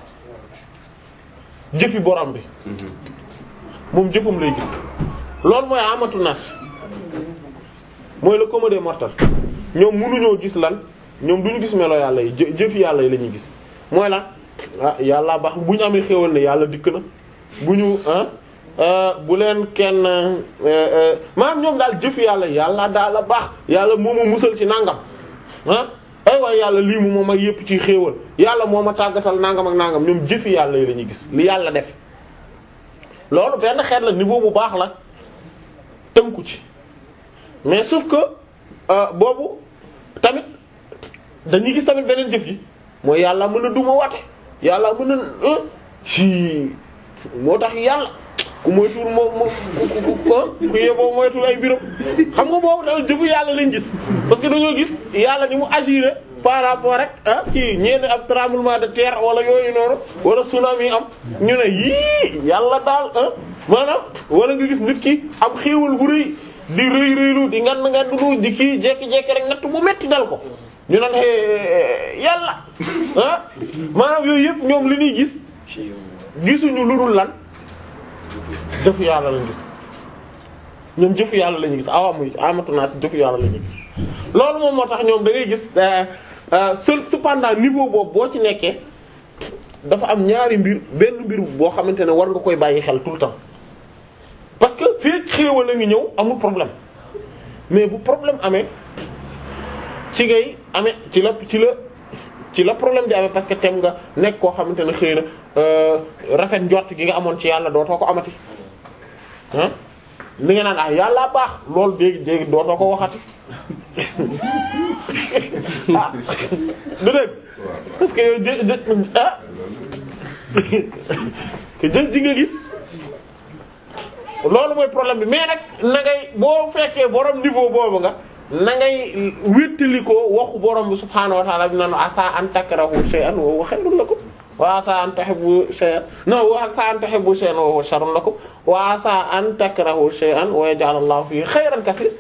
jëfi borom bi moom jëfum lay gis loolu mooy amatu nas mooy le commun des mortels ñoom mënuñoo gis lan ñoom duñu gis melo yàlla yi jë jëfi yàlla yi la ñuy gis mooy lan ah yàlla baax bu ñu amee xéwal ne yàlla dikk na bu ñu ah bu leen kenn maanaam ñoom daal jëfi yàlla yàlla daal la baax yàlla moo ma musal ci nangam ah ay waay yàlla lii mu moom ak yépp ci xéewal yàlla moo ma tàggatal nangam ak nangam ñoom jëfi yàlla yi la ñuy gis li yàlla def loolu benn xeet la niveau bu baax la tënku ci mais sauf que boobu tamit dañuy gis tamit beneen jëf yi mooy yàlla mën a duma wate yàlla mën a ci moo tax yàlla ku moytuwul moo moo ku ku yeboo moytuwul ay biram xam nga boobu daal jëfu yàlla lañ gis parce que dañoo gis yàlla ni mu agir par rapport rek ah kii ñeent ab tremblement de terre wala yooyu noonu wala tsunami am ñu ne yii yàlla daal ah maanaam wala nga gis nit ki am xéewal bu rëy di rëy rëylu di ngan ngan du di kii jekki-jekki rek natt bu metti dal ko ñu naan yàlla ah maanaam yooyu yëpp ñoom li ñuy gis gisuñu lu dul lan jëfu yàlla lañu gis ñoom jëfu yàlla lañu gis awamu amatu naa si jëfu yàlla lañu gis loolu moom moo tax ñoom da ngay gis seul cependant niveau boobu boo ci nekkee dafa am ñaari mbir benn mbir boo xamante ne war nga koy bàyyi xel tout le temps parce que fii xéewal la ngi ñëw amul problème mais bu problème amee ci ngay amee ci la ci la ci la problème di amee parce que tem nga nekk koo xamante ne xëy na rafet njort gi nga amoon ci yàlla dootoo ko amati ah li nga naan ah yàlla baax loolu léegi léegi dootoo ko waxati ah du dégg parce que yow jë ah que jëf ji nga gis loolu mooy problème bi mais nag na ngay boo fekkee borom niveau boobu nga na ngay wéttali ko waxu borom bi subhaanahu wa ta'ala bi naan asa an takrahu shay'an wa huwa khayrun lakum wa asa an tuhibbu shay'an non wa asa an tuhibbu shay'an wa huwa sharrun lakum wa asa an takrahu shay'an wa yaj'al Allahu fihi khayran kaseer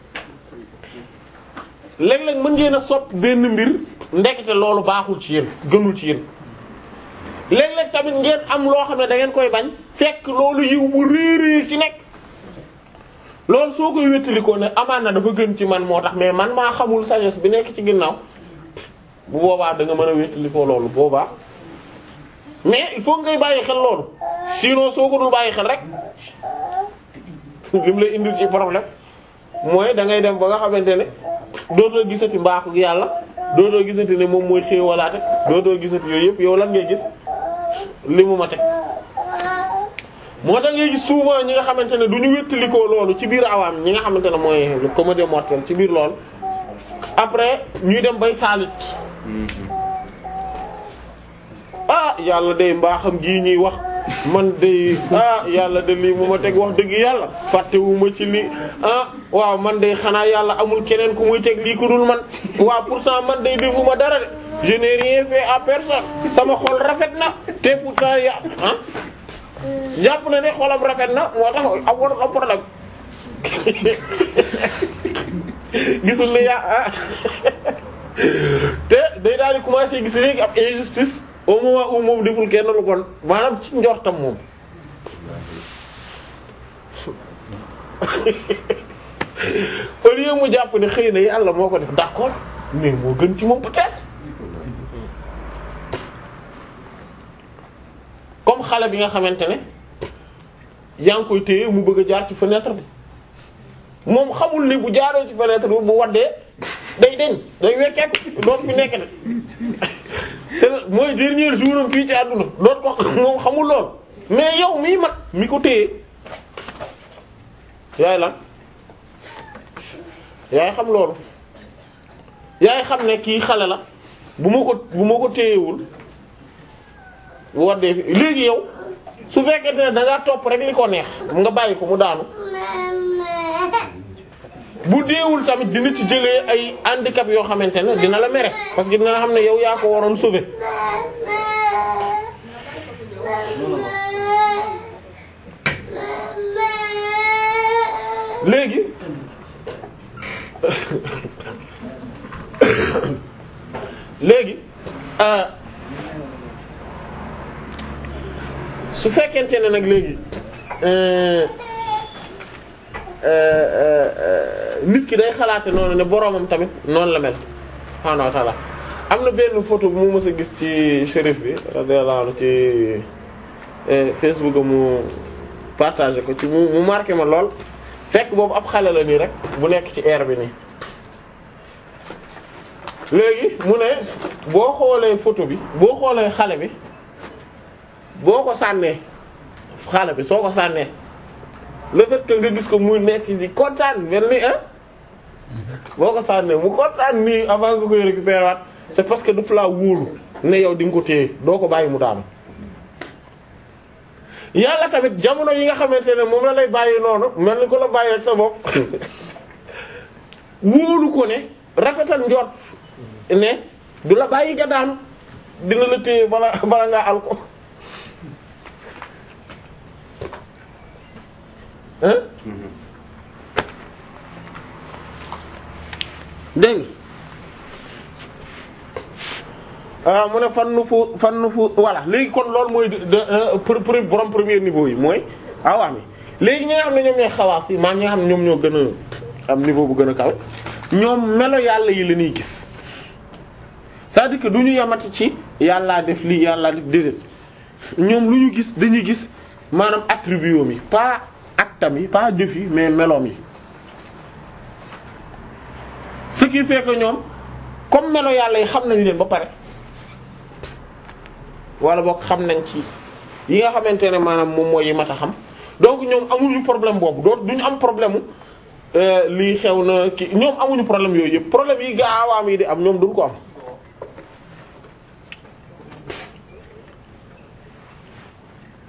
léeg-léeg mën ngeen a sopp benn mbir ndekete loolu baaxul ci yéen gënul ci yéen léeg-léeg tamit ngeen am loo xam ne da ngeen koy bañ fekk loolu yiw bu réeréer ci nekk loolu soo koy wéttalikoo ne amaan na dafa gën ci man moo tax mais man maa xamul sagesse bi nekk ci ginnaaw bu boobaa da nga mën a wéttalikoo loolu boobaa mais il faut ngay bàyyi xel loolu sinon soo ko dul bàyyi xel rek li mu lay indil ci problème mooy da ngay dem ba nga xamante ne dootoo gisati mbaaxu yàlla dootoo gisati ne moom mooy xéewalaate dootoo gisati yooyu yëpp yow lan ngay gis li mu ma teg moo tax ngay gis souvent ñi nga xamante ne du ñu wéttalikoo loolu ci biir awaam ñi nga xamante ne mooy le comédie mortel ci biir loolu après ñuy dem bay saalit ah yàlla day mbaaxam gii ñuy wax man day ah yàlla de lii mu ma teg wax dëgg yàlla fàttewuma ci lii ah waaw man day xanaa yàlla amul keneen ku muy teg lii ku dul man waaw pourtant man day defuma dara de je n'ai rien fait à personne sama xol rafet na te pourtant ya ah jàpp na ne xolam rafet na moo tax amoon am problème gisul ne yaa ah te day daal di commencer gis léegi ab injustice au moment où moom deful kenn lu kon maanaam ci njortam moom au lieu mu jàpp ne xëy na yàlla moo ko def d'accord mais moo gën ci moom peut-être comme xale bi nga xamante ne yaa ngi koy téye mu bëgg a jaar ci fenêtre bi moom xamul ni bu jaaree ci fenêtre bi bu waddee day deñ day wekkeeku doot fi nekk de c'est mooy dernier jour am fii ci àdduna doot ko moom xamul lool mais yow mii mag mi ko téye yaay lan yaay xam loolu yaay xam ne kii xale la bu ma ko bu ma ko téyewul bu waddee fi léegi yow su fekkente ne da ngaa topp rek li ko neex nga bàyyi ko mu daanu bu deewul tamit dina ci jëlee ay handicap yoo xamante ne dina la mere parce que dina xam ne yow yaa ko waroon sauver léegi léegi su fekkente ne nag léegi nit ki day xalaate noonu ne boroomam tamit noonu la mel subhaanahu wa ta'ala am na benn photo bu mu mës a gis ci shérif bi radiyallahu anhu ci Facebook mu partagé ko ci mu mu marqué ma lool fekk boobu ab xale la nii rek bu nekk ci air bi nii léegi mu ne boo xoolee photo bi boo xoolee xale bi boo ko sànnee xale bi soo ko sànnee le fait que nga gis ko muy nekk di kontaan mel ni ah boo ko sànnee mu kontaan nii avant nga koy récupérer waat c'est parce que daf laa wóolu ne yow di nga ko téye doo ko bàyyi mu daanu yàlla tamit jamono yi nga xamante ne moom la lay bàyyi noonu mel ni ko la bàyyi ak sa bopp wóolu ko ne rafetal njort ne du la bàyyi nga daanu dina la téye bala bala ngaa al ko hein dégg nga mu ne fan nu fu fan nu fu voilà léegi kon loolu mooy de borom premier niveau yi mooy awaam yi léegi ñi nga xam ne ñoom ñooy xawaas yi maam ñi nga xam ne ñoom ñoo gën a am niveau bu gën a kaw ñoom melo yàlla yi la ñuy gis c'est-à-dire que du ñu yamati ci yàllaa def lii yàllaa def déedéet ñoom lu ñu gis dañuy gis maanaam attribut yi pas actam yi pas jëf yi mais meloom yi ce qui fait que ñoom comme melo yàlla yi xam nañ leen ba pare wala boog xam nañ ci yi nga xamante ne maanaam moom mooy yi mat a xam donc ñoom amuñu problème boobu doo duñu am problème mu lii xew na ki ñoom amuñu problème yooyu yëpp problème yi gaawaam yi di am ñoom duñ ko am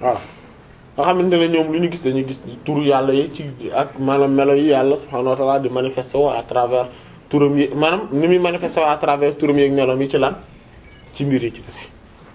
voilà nga xamante ne ñoom lu ñu gis dañuy gis turu yàlla yi ci ak maanaam melo yi yàlla subhaanahu wa ta'ala di manifester woo à travers turam yi maanaam ni muy manifester woo à travers turam yi ak meloom yi ci lan ci mbir yi ci des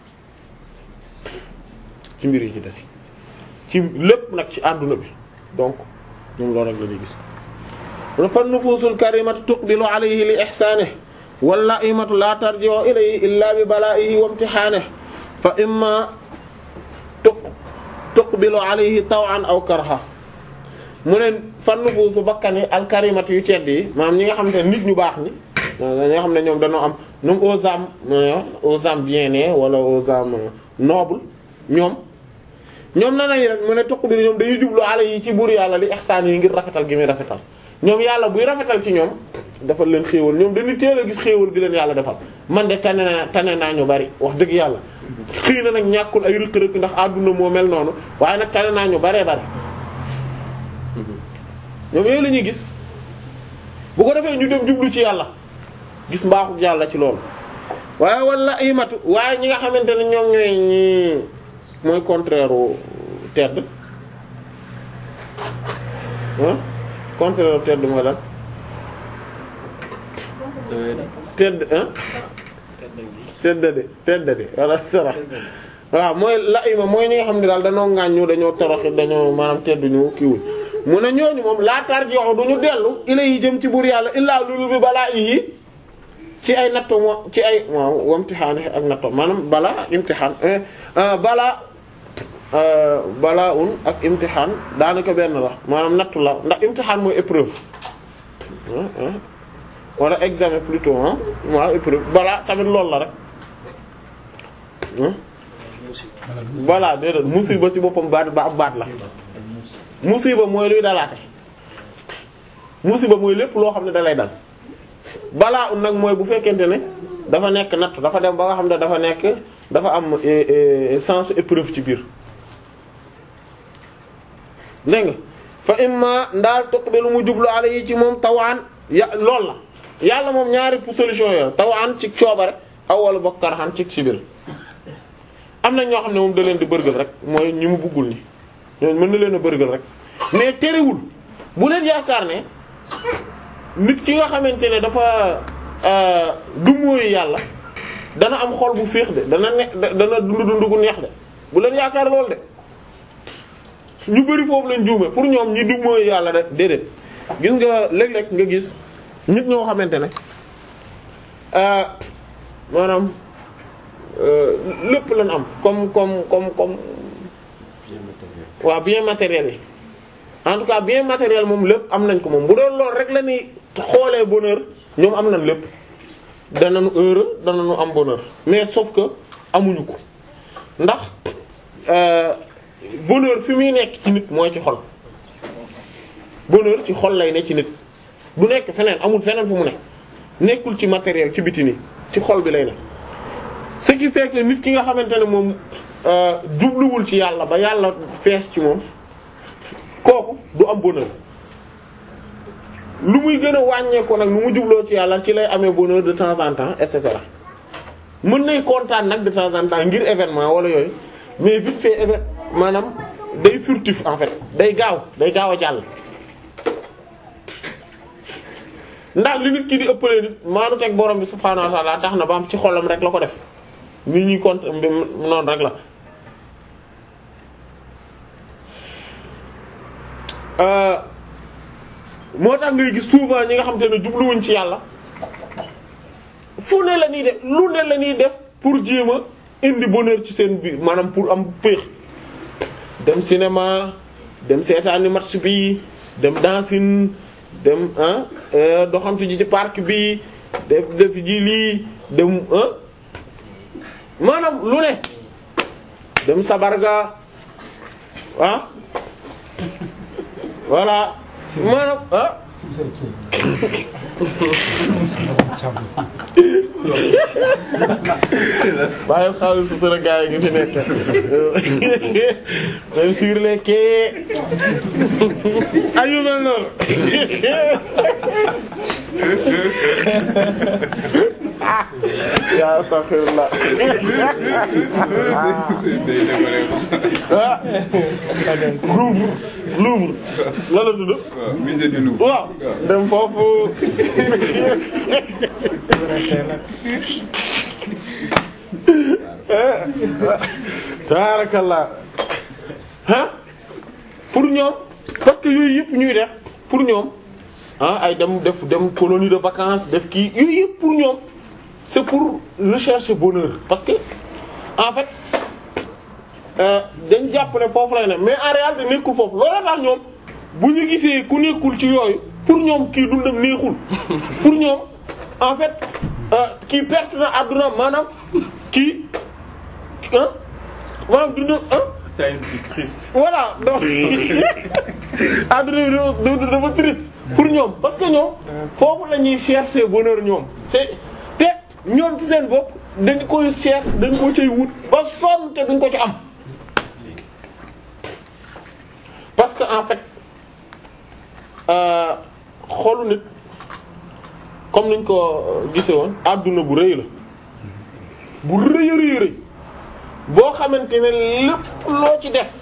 ci mbir yi ci des ci lépp nag ci àdduna bi donc ñoom loolu rek la ñuy gis mun fan nufuusul karimatu tuqbilu alayhi li ihsaanihi wal la'imatu la tarji'u ilayhi illa bi bala'ihi wa imtihanihi fa imma tuq tuqbilu alayhi taw'an aw karha mu ne fan nufuusu bakkan yi al karimatu yu tedd yi maanaam ñi nga xam ne nit ñu baax ñi ñi nga xam ne ñoom dañoo am ñoom aux âmes aux âmes bien-nées wala aux âmes nobles ñoom ñoom na nañ rek mu ne tuq bi ñoom dañuy jublu ala yi ci buur yàlla li ihsaan yi ngir rafetal gi muy rafetal ñoom yàlla buy rafetal ci ñoom defal leen xéewal ñoom dañuy teel a gis xéewal gi leen yàlla defal man de tane naa tane naa ñu bari wax dëgg yàlla xëy na nag ñàkkul ay rëkk-rëkk ndax àdduna moo mel noonu waaye nag tane naa ñu baree bari ñoom yooyu la ñuy gis bu ko defee ñu dem jublu ci yàlla gis mbaaxu yàlla ci loolu waaye wala imatu waaye ñi nga xamante ne ñoom ñooy ñi mooy contraire u tedd ah contraire u tedd mooy lan tedd ah teddade teddade wala sara waaw mooy la ima mooy ñi nga xam ne daal dañoo ŋàññu dañoo toroxi dañoo maanaam tedduñu kiiwuñ mu ne ñooñu moom laa tarji'u duñu dellu ila yi jëm ci buur yàlla illaa lulu bi balaa yi ci ay natto moo ci ay waaw wamtixaan ak natto maanaam bala ak imtixaan bala balaa un ak imtixaan daanaka benn la maanaam nattu la ndax imtixaan mooy épreuve wala examen plutôt ah waaw épreuve balaa tamit loolu la rek balaa déedéet musiba ci boppam baat ba ab baat la musiba mooy luy dalaate musiba mooy lépp loo xam ne dalay dal balaa un nag mooy bu fekkente ne dafa nekk nattu dafa dem ba nga xam ne dafa nekk dafa am sens épreuve ci biir dégg nga fa imma ndaal tuqbilu mu jublu ala yi ci moom tawaan ya lool la yàlla moom ñaari solution yooyu tawaan ci coobare aw wala bokk karxaan ci ci biir am na ñoo xam ne moom da leen di bërgël rek mooy ñi mu buggul ni ñooñu mën na leen a bërgël rek mais terewul bu leen yaakaar ne nit ki nga xamante ne dafa du mooy yàlla dana am xol bu féex de dana ne dana dund dund gu neex de bu leen yaakaar lool de ñu bari foofu lañ juume pour ñoom ñi du mooy yàlla de déedéet gis nga léeg-léeg nga gis nit ñoo xamante ne maanaam lépp lañ am comme comme comme comme waaw bien matériel yi en tout cas bien matériel moom lépp am nañ ko moom bu doon lool rek la ñuy xoolee bonheur ñoom am nañ lépp danañu heureux danañu am bonheur mais sauf que amuñu ko ndax bonheur fi muy nekk ci nit mooy ci xol bonheur ci xol lay ne ci nit du nekk feneen amul feneen fu mu ne nekkul ci matériel ci biti nii ci xol bi lay ne ce qui fait que nit ki nga xamante ne moom jubluwul ci yàlla ba yàlla fees ci moom kooku du am bonheur lu muy gën a wàññeeku nag lu mu jubloo ci yàlla ci lay amee bonheur de temps en temps et cetera mën nay kontaan nag de temps en temps ngir événement wala yooyu mais vite fait événement maanaam day furtif en fait day gaaw day gaaw a jàll. ndax li nit ki di ëppalee nit maanu teg borom bi subhaanahu wa ta'ala tax na ba am ci xolam rek la ko def nit ñi kont noonu rek la. moo tax ngay gis souvent ñi nga xam te ne jubluwuñ ci yàlla fu ne la ñuy def lu ne la ñuy def pour jéem a indi bonheur ci seen biir maanaam pour am péex dem cinéma dem seetaani match bi dem dancing dem ah doxantu ji ci parc bi def def ji lii dem ah maanaam lu ne dem sabarga ah voilà maanaam ah bàyyi xaalis sutura gaa yi ngi fi nekk même sur les quais ayu mel noonu yaa astaghfirullah day décoller ah Louvre Louvre la la tudd waaw musée du Louvre waaw dem foofu taarakallah ah pour ñoom parce que yooyu yëpp ñuy def pour ñoom ah ay dem def dem colonie de vacances def kii yooyu yëpp pour ñoom c'est pour rechercher bonheur parce que en fait euh, dañ jàpp ne foofu lay ne mais en réalité nekkul foofu loolu tax ñoom bu ñu gisee ku nekkul ci yooyu pour ñoom kii dundam neexul pour ñoom en fait euh, kii perte na àdduna maanaam kii ah maanaam dundam ah T'as une vie triste. voilà donc àdduna bi dafa dafa triste pour ñoom parce que ñoom foofu la ñuy chercher bonheur ñoom te te ñoom ci seen bopp dañ koy cher dañ ko cay wut ba sonn te duñ ko ci am parce que en fait euh, xolu nit comme niñ ko gise woon àdduna bu rëy la bu rëy a rëy rëy boo xamante ne lépp loo ci def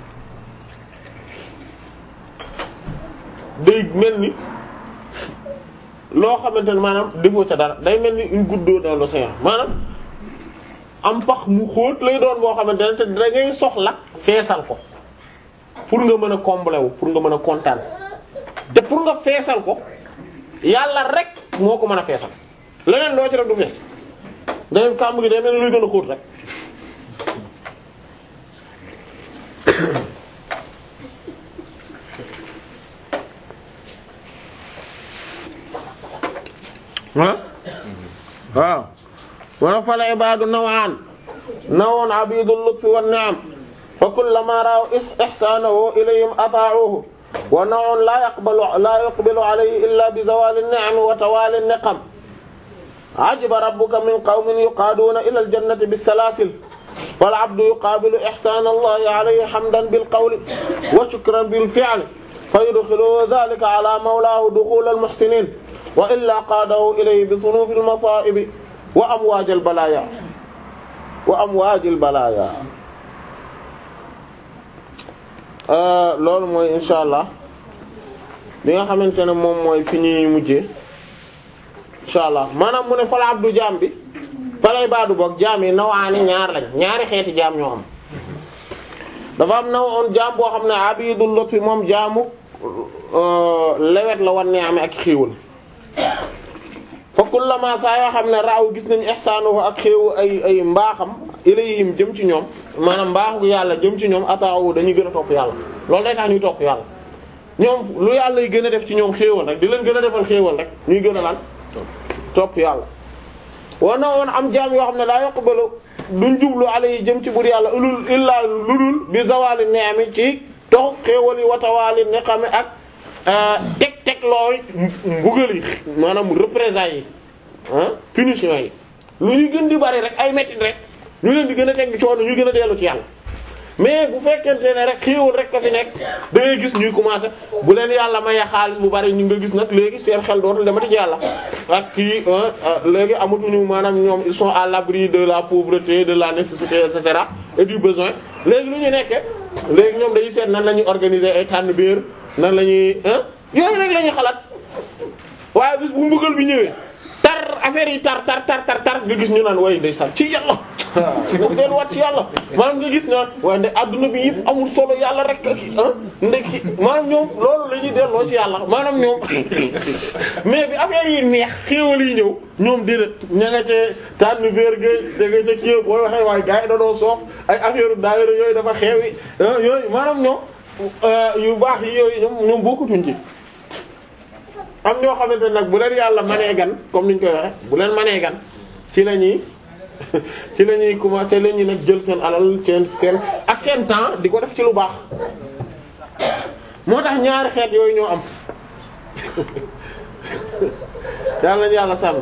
day mel ni loo xamante ne maanaam defoo ca dara day mel ni une goutte d'eau dans l'océan maanaam am pax mu xóot lay doon boo xamante ne te da ngay soxla feesal ko pour nga mën a combler wu pour nga mën a kontaan te pour nga feesal ko yàlla rek moo ko mën a feesal leneen loo ci rek du fees day kàmb gi day mel ni luy gën a xóot rek ah waaw wana fal ibadu nawaan nawoon abidul lutfi wan ni'am fa kullama ra'aw ihsanahu ilayhim ata'uhu wa nawun la yaqbalu la yuqbilu alayhi illa bi zawali an-ni'am wa tawali an-niqam ajiba rabbuka min qawmin yuqaduna ila al-jannati bis-salasil wal 'abdu yuqabilu ihsana allahi alayhi hamdan bil qawli wa shukran bil fi'li fayudkhiluhu dhalika ala mawlahu dukhul al-muhsinin wa illa qaadahu ilayhi bi sunufi al-masaa'ibi wa amwaaj al-balaaya wa amwaaj al-balaaya loolu mooy insha allah li nga xamante ne moom mooy fi ñuy mujjee insha allah maanaam mu ne fal abdu jaam bi falay baadu boog jaam yi nawaani ñaar lañ ñaari xeeti jaam ñoo am dafa am na woon jaam boo xam ne abidul lutfi moom jaamu lewet la wan ne amee ak xiiwal fa kullama saa yoo xam ne raaw gis nañ ihsaanuhu ak xéewu ay ay mbaaxam ilayhim jëm ci ñoom maanaam mbaaxu yàlla jëm ci ñoom ataawu dañuy gën a topp yàlla loolu day tax ñuy topp yàlla ñoom lu yàlla yi gën a def ci ñoom xéewal rek di leen gën a defal xéewal rek ñuy gën a lan topp yàlla wana woon am jaam yoo xam ne laa yaqbalu duñ jublu alayhi jëm ci bur yàlla ulul illaa ludul bi zawali ni'ami ci tox xéewal yi watawaali niqami ak teg teg looy mbugal yi maanaam représailles yi ah punition yi lu ñu gën di bari rek ay mettit rek ñu leen di gën a teg coono ñu gën a dellu ci yàlla mais bu fekkente ne rek xéewal rek ka fi nekk da ngay gis ñuy commencer bu leen yàlla maye xaalis bu bari ñu nga gis nag léegi seen xel dootul demati ci yàlla ak kii léegi amatuñu maanaam ñoom ils sont à l'abri de la pauvreté de la nécessité et cetera et du besoin léegi lu ñu nekkee léegi ñoom dañuy seet nan la ñuy organiser ay tànn biir nan la ñuy yooyu rek la ñuy xalaat waaye bis bu mbugal bi ñëwee tar affaire yi tar tar tar tar tar nga gis ñu naan way ndeysaan ci yàlla nga dellu wat ci yàlla maanaam nga gis naan waaye nde adduna bi yëpp amul solo yàlla rek ak ah ndekki maanaam ñoom loolu la ñuy delloo ci yàlla maanaam ñoom mais bi affaire yi neex xéewal yi ñëw ñoom déedéet ña nga cee tànn vergey da nga ca kii booy waxee waaye gars yi dañoo soof ay affaire daayira yooyu dafa xeewi yooyu maanaam ñoom yu baax yi yooyu ñoom ñoom bokkutuñ ci am ñoo xamante ne nag bu leen yàlla manee gan comme niñ koy waxe bu leen manee gan ci la ñuy ci la ñuy commencer la ñuy nag jël seen alal seen seen ak seen temps di ko def ci lu baax moo tax ñaari xeet yooyu ñoo am yàlla nañu yàlla sàmm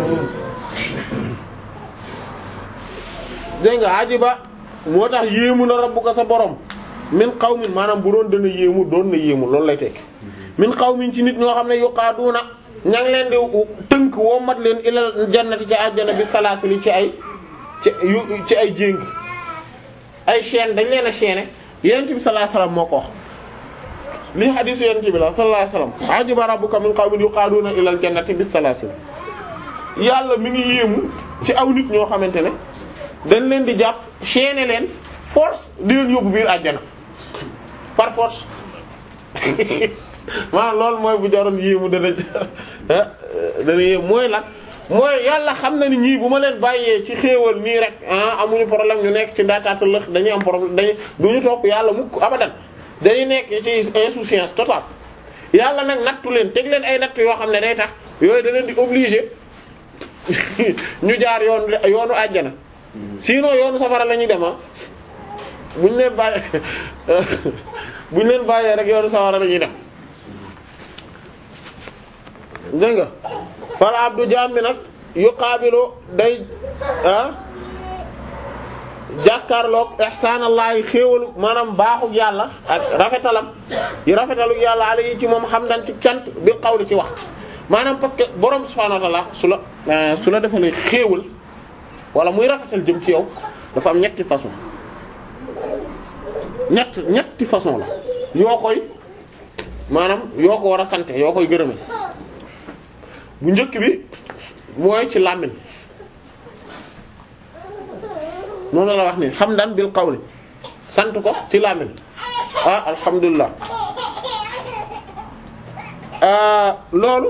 dégg nga ajiba moo tax yéemu na rabbuka sa borom min qawmin maanaam bu doon dana yéemu doon na yéemu loolu lay tekki min qawmin ci nit ñoo xam ne yuqaaduna ña ngi leen di tënk woo mat leen ilal jannati ci àjjana bi salaasili ci ay ci yu ci ay jéng ay chaîne dañ leen a chaîner yonent bi sallallahu alayhi wasallam moo ko wax lii hadiisu yonent bi la sallallahu alayhi wasallam ajiba rabbuka min qawmin yuqaaduna ilal jannati bis salaasil yàlla mi ngi yéemu ci aw nit ñoo xamante ne dañ leen di jàpp chaîner leen force di leen yóbbu biir àjjana par force maanaam loolu mooy bu jaroon yéemu dana dana yéemu mooy lan mooy yàlla xam na ni ñii bu ma leen bàyyee ci xéewal nii rek ah amuñu problème ñu nekk ci ndaataata lëx dañuy am problème dañuy duñu topp yàlla mukk abadan dañuy nekk ci insouciance totale yàlla nag nattu leen teg leen ay natt yoo xam ne day tax yooyu da leen di obligé ñu jaar yoon yoonu àjjana sinon yoonu safara la ñuy dem ah buñ leen bàyyee buñ leen bàyyee rek yoonu safara la ñuy dem dégg nga fal abdu jaam bi nag yuqaabilu day ah jàkkaarloog ihsaanallaahi xéewalu maanaam baaxu yàlla ak rafetalam yi rafetalu yàlla ala yi ci moom xam dan ci cant bi xawli ci wax maanaam parce que borom subhaanahu wa ta'aala su la su la defalee xéewal wala muy rafetal jëm ci yow dafa am ñetti façon ñett ñetti façon la yoo koy maanaam yoo ko war a sante yoo koy gërëme bu njëkk bi mooy ci làmmiñ moom la wax ni hamdan bil qawli sant ko ci làmmiñ ah alhamdulilah loolu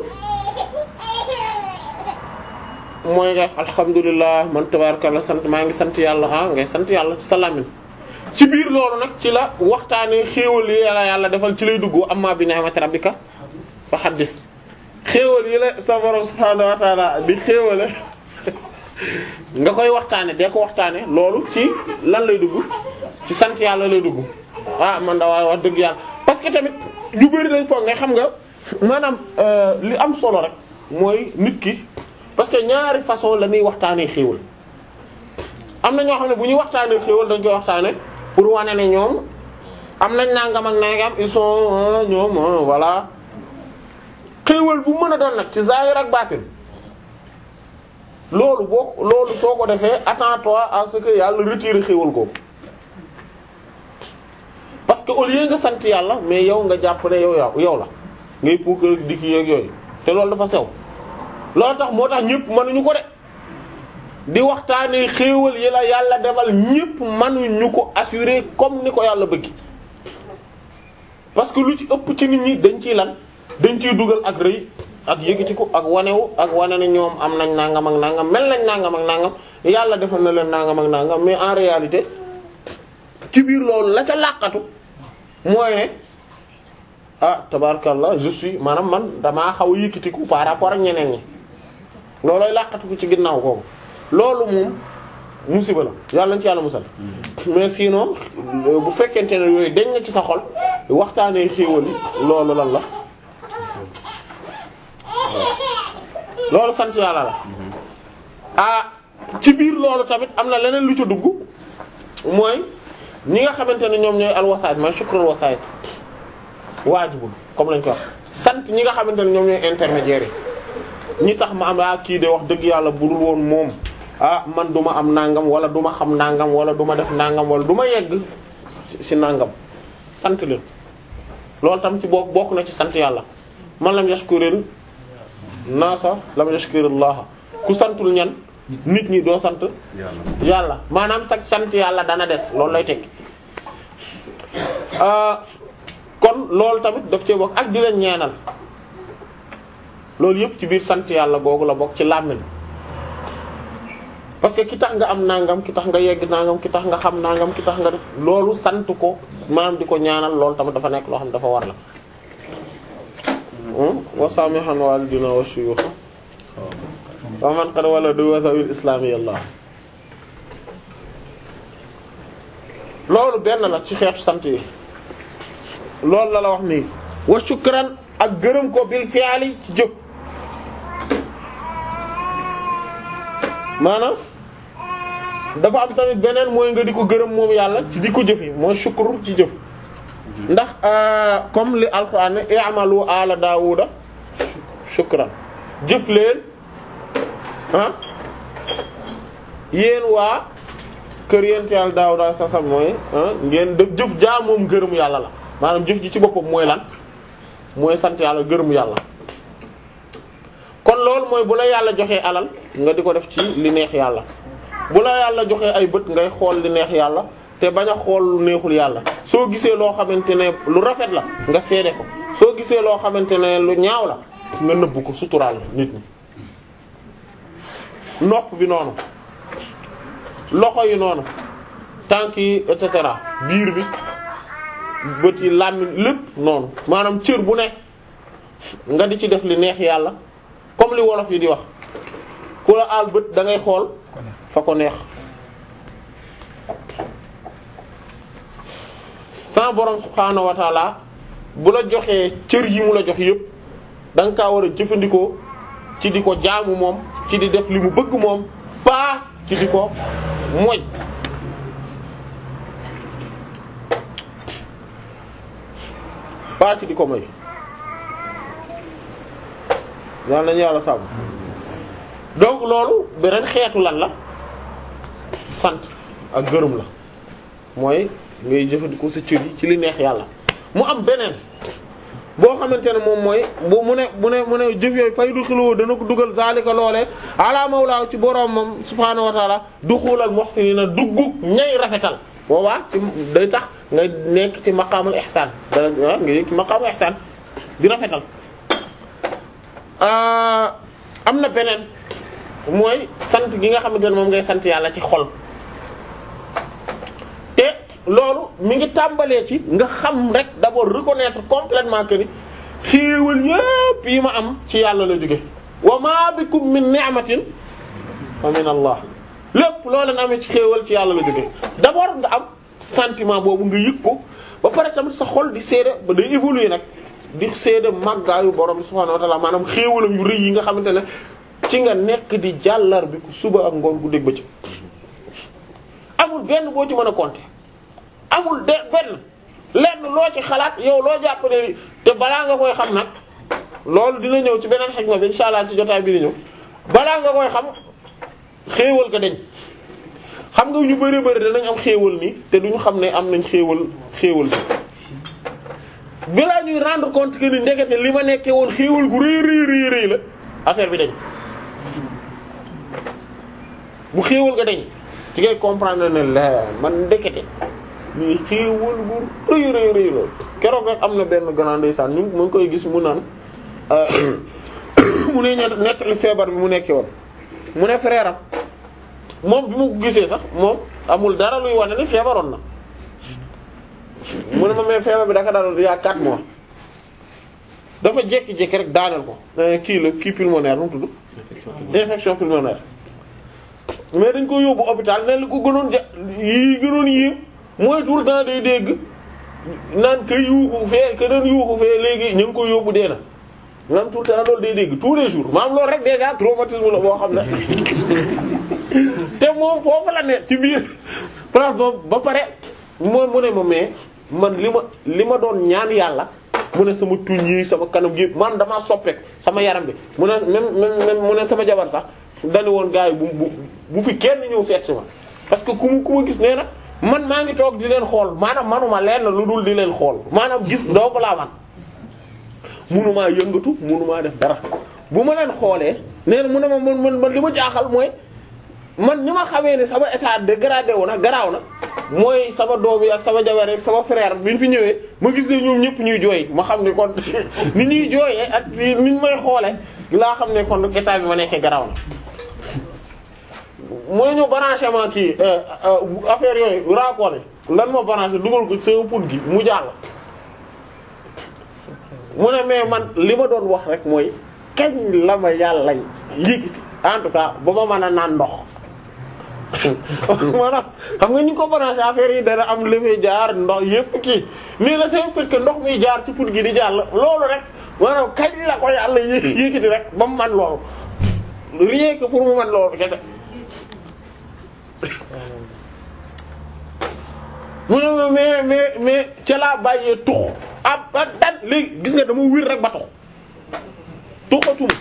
mooy nga alhamdulilah man tabarakallah sant maa ngi sant yàlla ah ngay sant yàlla ci sa làmmiñ ci biir loolu nag ci la waxtaanee xéewal yi yàlla yàlla defal ci lay dugg amma bi ni'mati rabbika fa haddis xéewal yi la sa borom subhaanahu wa ta'ala di xéewale nga koy waxtaane dee ko waxtaane loolu ci lan lay dugg ci sant yàlla lay dugg ah man da waaye wax dëgg yàlla parce que tamit ñu bari dañ foog ne xam nga maanaam li am solo rek mooy nit ki parce que ñaari façon la ñuy waxtaanee xéewal am na ñoo xam ne bu ñuy waxtaanee xéewal dañ koy waxtaane pour wane ne ñoom am nañ nangam ak nangam ils sont ñoom voilà xéewal bu mën a doon nag ci zahir ak baatin loolu boo loolu soo ko defee attends-toi à ce que yàlla retire xéewal ko parce que au lieu nga sant yàlla mais yow nga jàpp ne yow yow yow la ngay puukar di ki yeeg yooyu te loolu dafa sew loolu tax moo tax ñëpp mënuñu ko de di waxtaanee xéewal yi la yàlla defal ñëpp mënuñu ko assurer comme ni ko yàlla bëgg parce que lu ci ëpp ci nit ñi dañ ciy lan dañ ciy dugal ak rëy ak yëkkatiku ak wanewu ak wane ne ñoom am nañ nangam ak nangam mel nañ nangam ak nangam yàlla defal na leen nangam ak nangam mais en réalité ci biir loolu la ca làqatu mooy ne ah tabarakallah je suis maanaam man damaa xaw a yëkkatiku par rapport ak ñeneen ñi loolooy làqatu ko ci ginnaaw kooku loolu moom musiba la yàlla na ci yàlla musal mais sinon bu fekkente ne yooyu dañ na ci sa xol waxtaanee xéewal yi loolu lan la loolu sant yàlla la ah ci biir loolu tamit am na leneen lu ci dugg mooy ñi nga xamante ne ñoom ñooy alwasaayit mooy shukrul wasaayit waajibul comme lañ ko wax sant ñi nga xamante ne ñoom ñooy intermédiaires yi ñi tax ma am ah kii de wax dëgg yàlla budul woon moom ah man du ma am nangam wala du ma xam nangam wala du ma def nangam wala du ma yegg ci nangam sant leen loolu tam ci bokk bokk na ci sant yàlla man lam yashkurin naasa lam yashkurillah ku santul ñan nit ñi doo sant yàlla maanaam sax sant yàlla dana des loolu lay tekki kon loolu tamit daf cee bokk ak di leen ñeenal loolu yëpp ci biir sant yàlla googu la bokk ci làmmiñ parce que ki tax nga am nangam ki tax nga yegg nangam ki tax nga xam nangam ki tax nga def loolu sant ko maanaam di ko ñaanal loolu tamit dafa nekk loo xam ne dafa war la wa samihan walidina wa shuyukh wa man qad waladu wa zawil islami allah loolu benn la ci xeetu sant yi loolu la la wax nii wa shukran ak gërëm ko bil fi'ali ci jëf maanaam dafa am tamit beneen mooy nga di ko gërëm moom yàlla ci di ko jëf yi mooy shukru ci jëf ndax comme li alquran ne i'malu ala daawuda shukran jëf leen ah yéen waa kër yéen ci yàlla daaw daal sa sam mooy ah ngeen def jëf jaa moom gërëmu yàlla la maanaam jëf ji ci boppam mooy lan mooy sant yàlla gërëmu yàlla kon loolu mooy bu la yàlla joxee alal nga di ko def ci li neex yàlla bu la yàlla joxee ay bët ngay xool li neex yàlla te bañ a xool lu neexul yàlla soo gisee loo xamante ne lu rafet la nga seede ko soo gisee loo xamante ne lu ñaaw la nga nëbb ko suturaal nit ñi nopp bi noonu loxo yi noonu tànk yi et cetera biir bi bët yi làmmiñ lépp noonu maanaam cër bu nekk nga di ci def li neex yàlla comme li wolof yi di wax ku la aal bët da ngay xool fa ko neex sa borom subhaanahu wa taala bu la joxee cër yi mu la jox yépp da nga kaa war a jëfandikoo ci di ko jaamu moom ci di def li mu bëgg moom pas ci di ko moy pas ci di ko moy yàlla nañu yàlla sàmm donc loolu beneen xeetu lan la sant ak gërëm la mooy ngay jëfandikoo sa cër yi ci li neex yàlla mu am beneen boo xamante ne moom mooy bu mu ne mu ne mu ne jëf yooyu fay du xiloo dana ko dugal zalika loolee ala mawlaa ci boroom moom subhaanahu wa taala duxulal muhsinina duggu ñay rafetal boobaa ci day tax ngay nekk ci maqaamul ihsaan dana nga yëg ci maqaamul ihsaan di rafetal am na beneen mooy sant gi nga xamante ne moom ngay sant yàlla ci xol te loolu mi ngi tàmbalee ci nga xam rek d'abord reconnaître complètement que ni xéewal yépp yi ma am ci yàlla la jóge wa ma bikum min ni'matin fa min allah lépp loo leen amee ci xéewal ci yàlla la jóge d'abord nga am sentiment boobu nga yëg ko ba pare tamit sa xol di seede ba day évoluer nag di seede màggaayu borom bi subhaanahu wa ta'ala maanaam xéewalam yu rëy yi nga xamante ne ci nga nekk di jàllar bi ku suba ak ngoon gu dégg ba ci amul benn boo ci mën a compter amul de benn lenn loo ci xalaat yow loo jàpp ne te balaa nga koy xam nag loolu dina ñëw ci beneen xikma bi insha Allah ci jotaay bi di ñëw balaa nga koy xam xéewal ga dañ xam nga ñu bari bari danañ am xéewal nii te duñu xam ne am nañ xéewal xéewal bi bilaa ñuy rendre compte que ni ndekete li ma nekkee woon xéewal gu rëy rëy rëy rëy la affaire bi dañ bu xéewal ga dañ ci ngay comprendre ne la man ndekete lii xéewal gu rëy rëy rëy la keroog rek am na benn grand ndeysaan ñu mu ngi koy gis mu naan mu ne ñett nettali feebar bi mu nekkee woon mu ne frère am moom bi mu ko gisee sax moom amul dara luy wane ni feebaroon na mu ne ma mais feebar bi daka daloon il y a 4 mois dafa jékki-jékki rek daaneel ko kii la kii pulmonaire nu mu tudd infection pulmonaire mais dañ ko yóbbu hôpital ne li ko gënoon ja yi gënoon yéem mooy tout le temps day dégg naan ka yuuxu fee ka doon yuuxu fee léegi ñu ngi ko yóbbu dee na naan tout le temps loolu day dégg tous les jours maanaam loolu rek déjà traumatisme la boo xam ne te moom foofu la ne ci biir place boobu ba pare moom mu ne ma mais man li ma li ma doon ñaan yàlla mu ne sama tuñ yi sama kanam gi man damaa soppeek sama yaram bi mu ne même même mu ne sama jabar sax dañu woon gars yi bu bu bu fi kenn ñëw seet si ma parce que ku mu ku ma gis nee na man maa ngi toog di leen xool maanaam manuma leen lu dul di leen xool maanaam gis doomu laa man munumaa yëngatu munumaa def dara bu ma leen xoolee nee na mu ne ma man man man li ma jaaxal mooy man ni ma xamee ne sama état dégradé wu na garaaw na mooy sama doom yi ak sama jabar ak sama frère bi ñu fi ñëwee ma gis ne ñoom ñëpp ñuy jooy ma xam ne kon ni ñuy jooyee ak ni ñu may xoolee laa xam ne kon état bi ma nekkee garaaw na. mooy ñu branchement kii affaire yooyu raakool lan ma branché dugal ko sama put gi mu jàll. mu ne mais man li ma doon wax rek mooy kañ la ma yàlla yëg en tout cas ba ma mën a naan ndox. maanaam xam nga ñu ko branché affaire yi dana am lefee jaar ndox yépp kii mais le seul fait que ndox muy jaar ci put gi di jàll loolu rek maanaam kañ la ko yàlla yé yékkati rek ba mu man loolu rien que pour mu man loolu kese mu ne ma mais mais mais ca laa bàyyee tux ab a dat léegi gis nga dama wir rek ba tux tuxatuma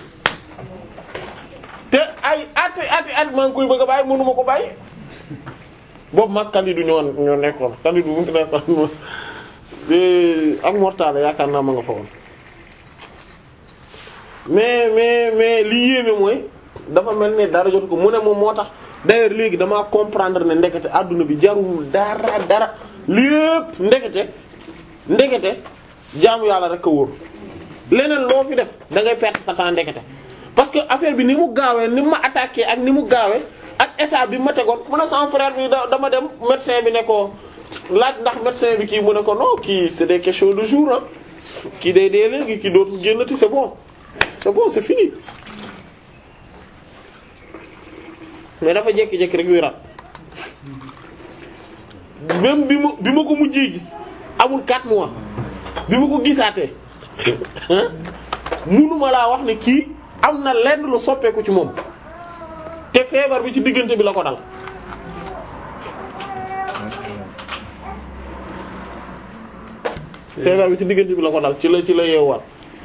te ay ati ati at maa ngi koy bëgg a bàyyi mënuma ko bàyyi boobu mag Kalidou ñoo ñoo nekkoon Kalidou bu mu nekkoon ak mortale yaakaar naa ma nga fa woon mais mais mais li yéeme mooy dafa mel ne dara jotu ko mu ne moom moo tax d'ailleurs léegi damaa comprendre ne ndekete adduna bi jarul dara dara lépp ndekete ndekete jaamu yàlla rek a wóor leneen loo fi def da ngay perdre sa temps ndekete parce que affaire bi ni mu gaawee ni mu ma attaqué ak ni mu gaawee ak état bi ma tegoon mu ne sama frère bi da dama dem médecin bi ne ko laaj ndax médecin bi kii mu ne ko non kii c'est des questions de jour ah kii day dee léegi kii dootul génnati c'est bon c'est bon c'est fini mais dafa jékki-jékki rek wéraat même bi ma bi ma ko mujjee gis amul 4 mois bi ma ko gisaatee munuma laa wax ne kii am na lenn lu soppeeku ci moom te feebar bi ci diggante bi la ko dal feebar bi ci diggante bi la ko dal ci la ci la yeewaat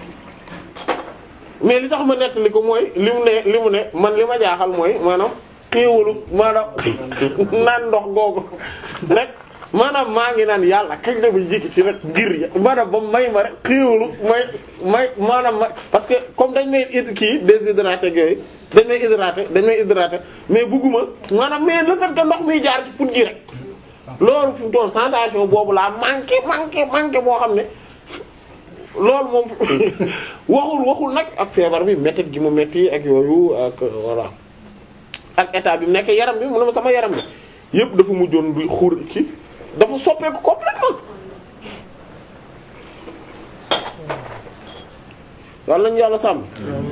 mais li tax ma nettali ko mooy li mu ne li mu ne man li ma jaaxal mooy maanaam xéewalu maanaam naan ndox googu rek maanaam maa ngi naan yàlla kañ la may jékki ci rek ngir ya maanaam ba may ma rek xéewalu may may maanaam ma parce que comme dañ may it kii déshydraté ak yooyu dañ may hydraté dañ may hydraté mais bugguma maanaam mais le fait que ndox miy jaar ci put gi rek loolu fi mu toll sensation boobu laa manqué manqué manqué boo xam ne loolu moom waxul waxul nag ak feebar bi métti gi mu métti ak yooyu ak voilà ak état bi mu nekk yaram bi mu ne ma sama yaram bi yëpp dafa mujjoon bi xur ki dafa soppeeku complètement yàlla nañu yàlla sàmm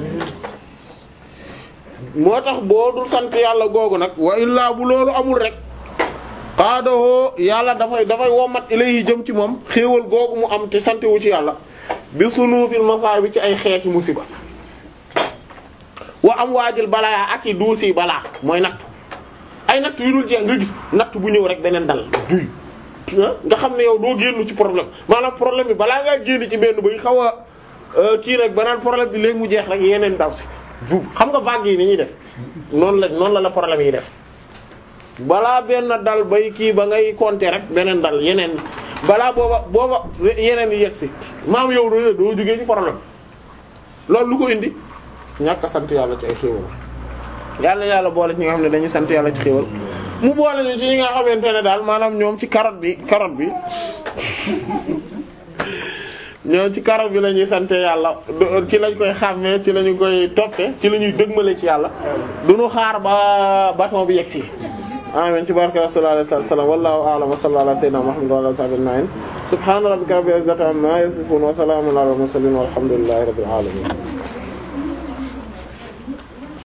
moo tax boo dul sant yàlla googu nag wa illaa bu loolu amul rek xaadahoo yàlla dafay dafay womat ilayhi jëm ci moom xéewal googu mu am te santewu ci yàlla bi sunuufil masaay bi ci ay xeeti musiba wa am waajil balaa ak i duusi balaa mooy natt ay natt yu dul jeex nga gis natt bu ñëw rek beneen dal duy nga xam ne yow doo génn ci problème maanaam problème bi balaa ngaa génn ci benn bay xaw a kii rek banaan problème bi léegi mu jeex rek yeneen daw si xam nga vague yi ni ñuy def noonu la noonu la la problème yi def balaa benn dal bay kii ba ngay compter rek beneen dal yeneen balaa booba booba yeneen yi yegg si maam yow doo doo jógee ci problème loolu lu ko indi ñàkk a sant yàlla ci ay xéewal yàlla yàlla boole ci ñi nga xam ne dañuy sant yàlla ci xéewal mu boole ñu ci ñi nga xamante ne daal maanaam ñoom ci carotte bi carotte bi ñoom ci carotte bi la ñuy sant yàlla ci lañ koy xàmmee ci lañu koy toppee ci la ñuy dëgmale ci yàlla duñu xaar ba bâton bi yegg si amin ci barke rasulullah sallallahu alayhi wasallam wallahu a'lam wa sallallahu ala sayyidina muhammad wa ala alihi wa sahbihi subhana rabbika rabbil izzati amma yasifun wa salamun ala al mursalin walhamdulillahi rabbil alamin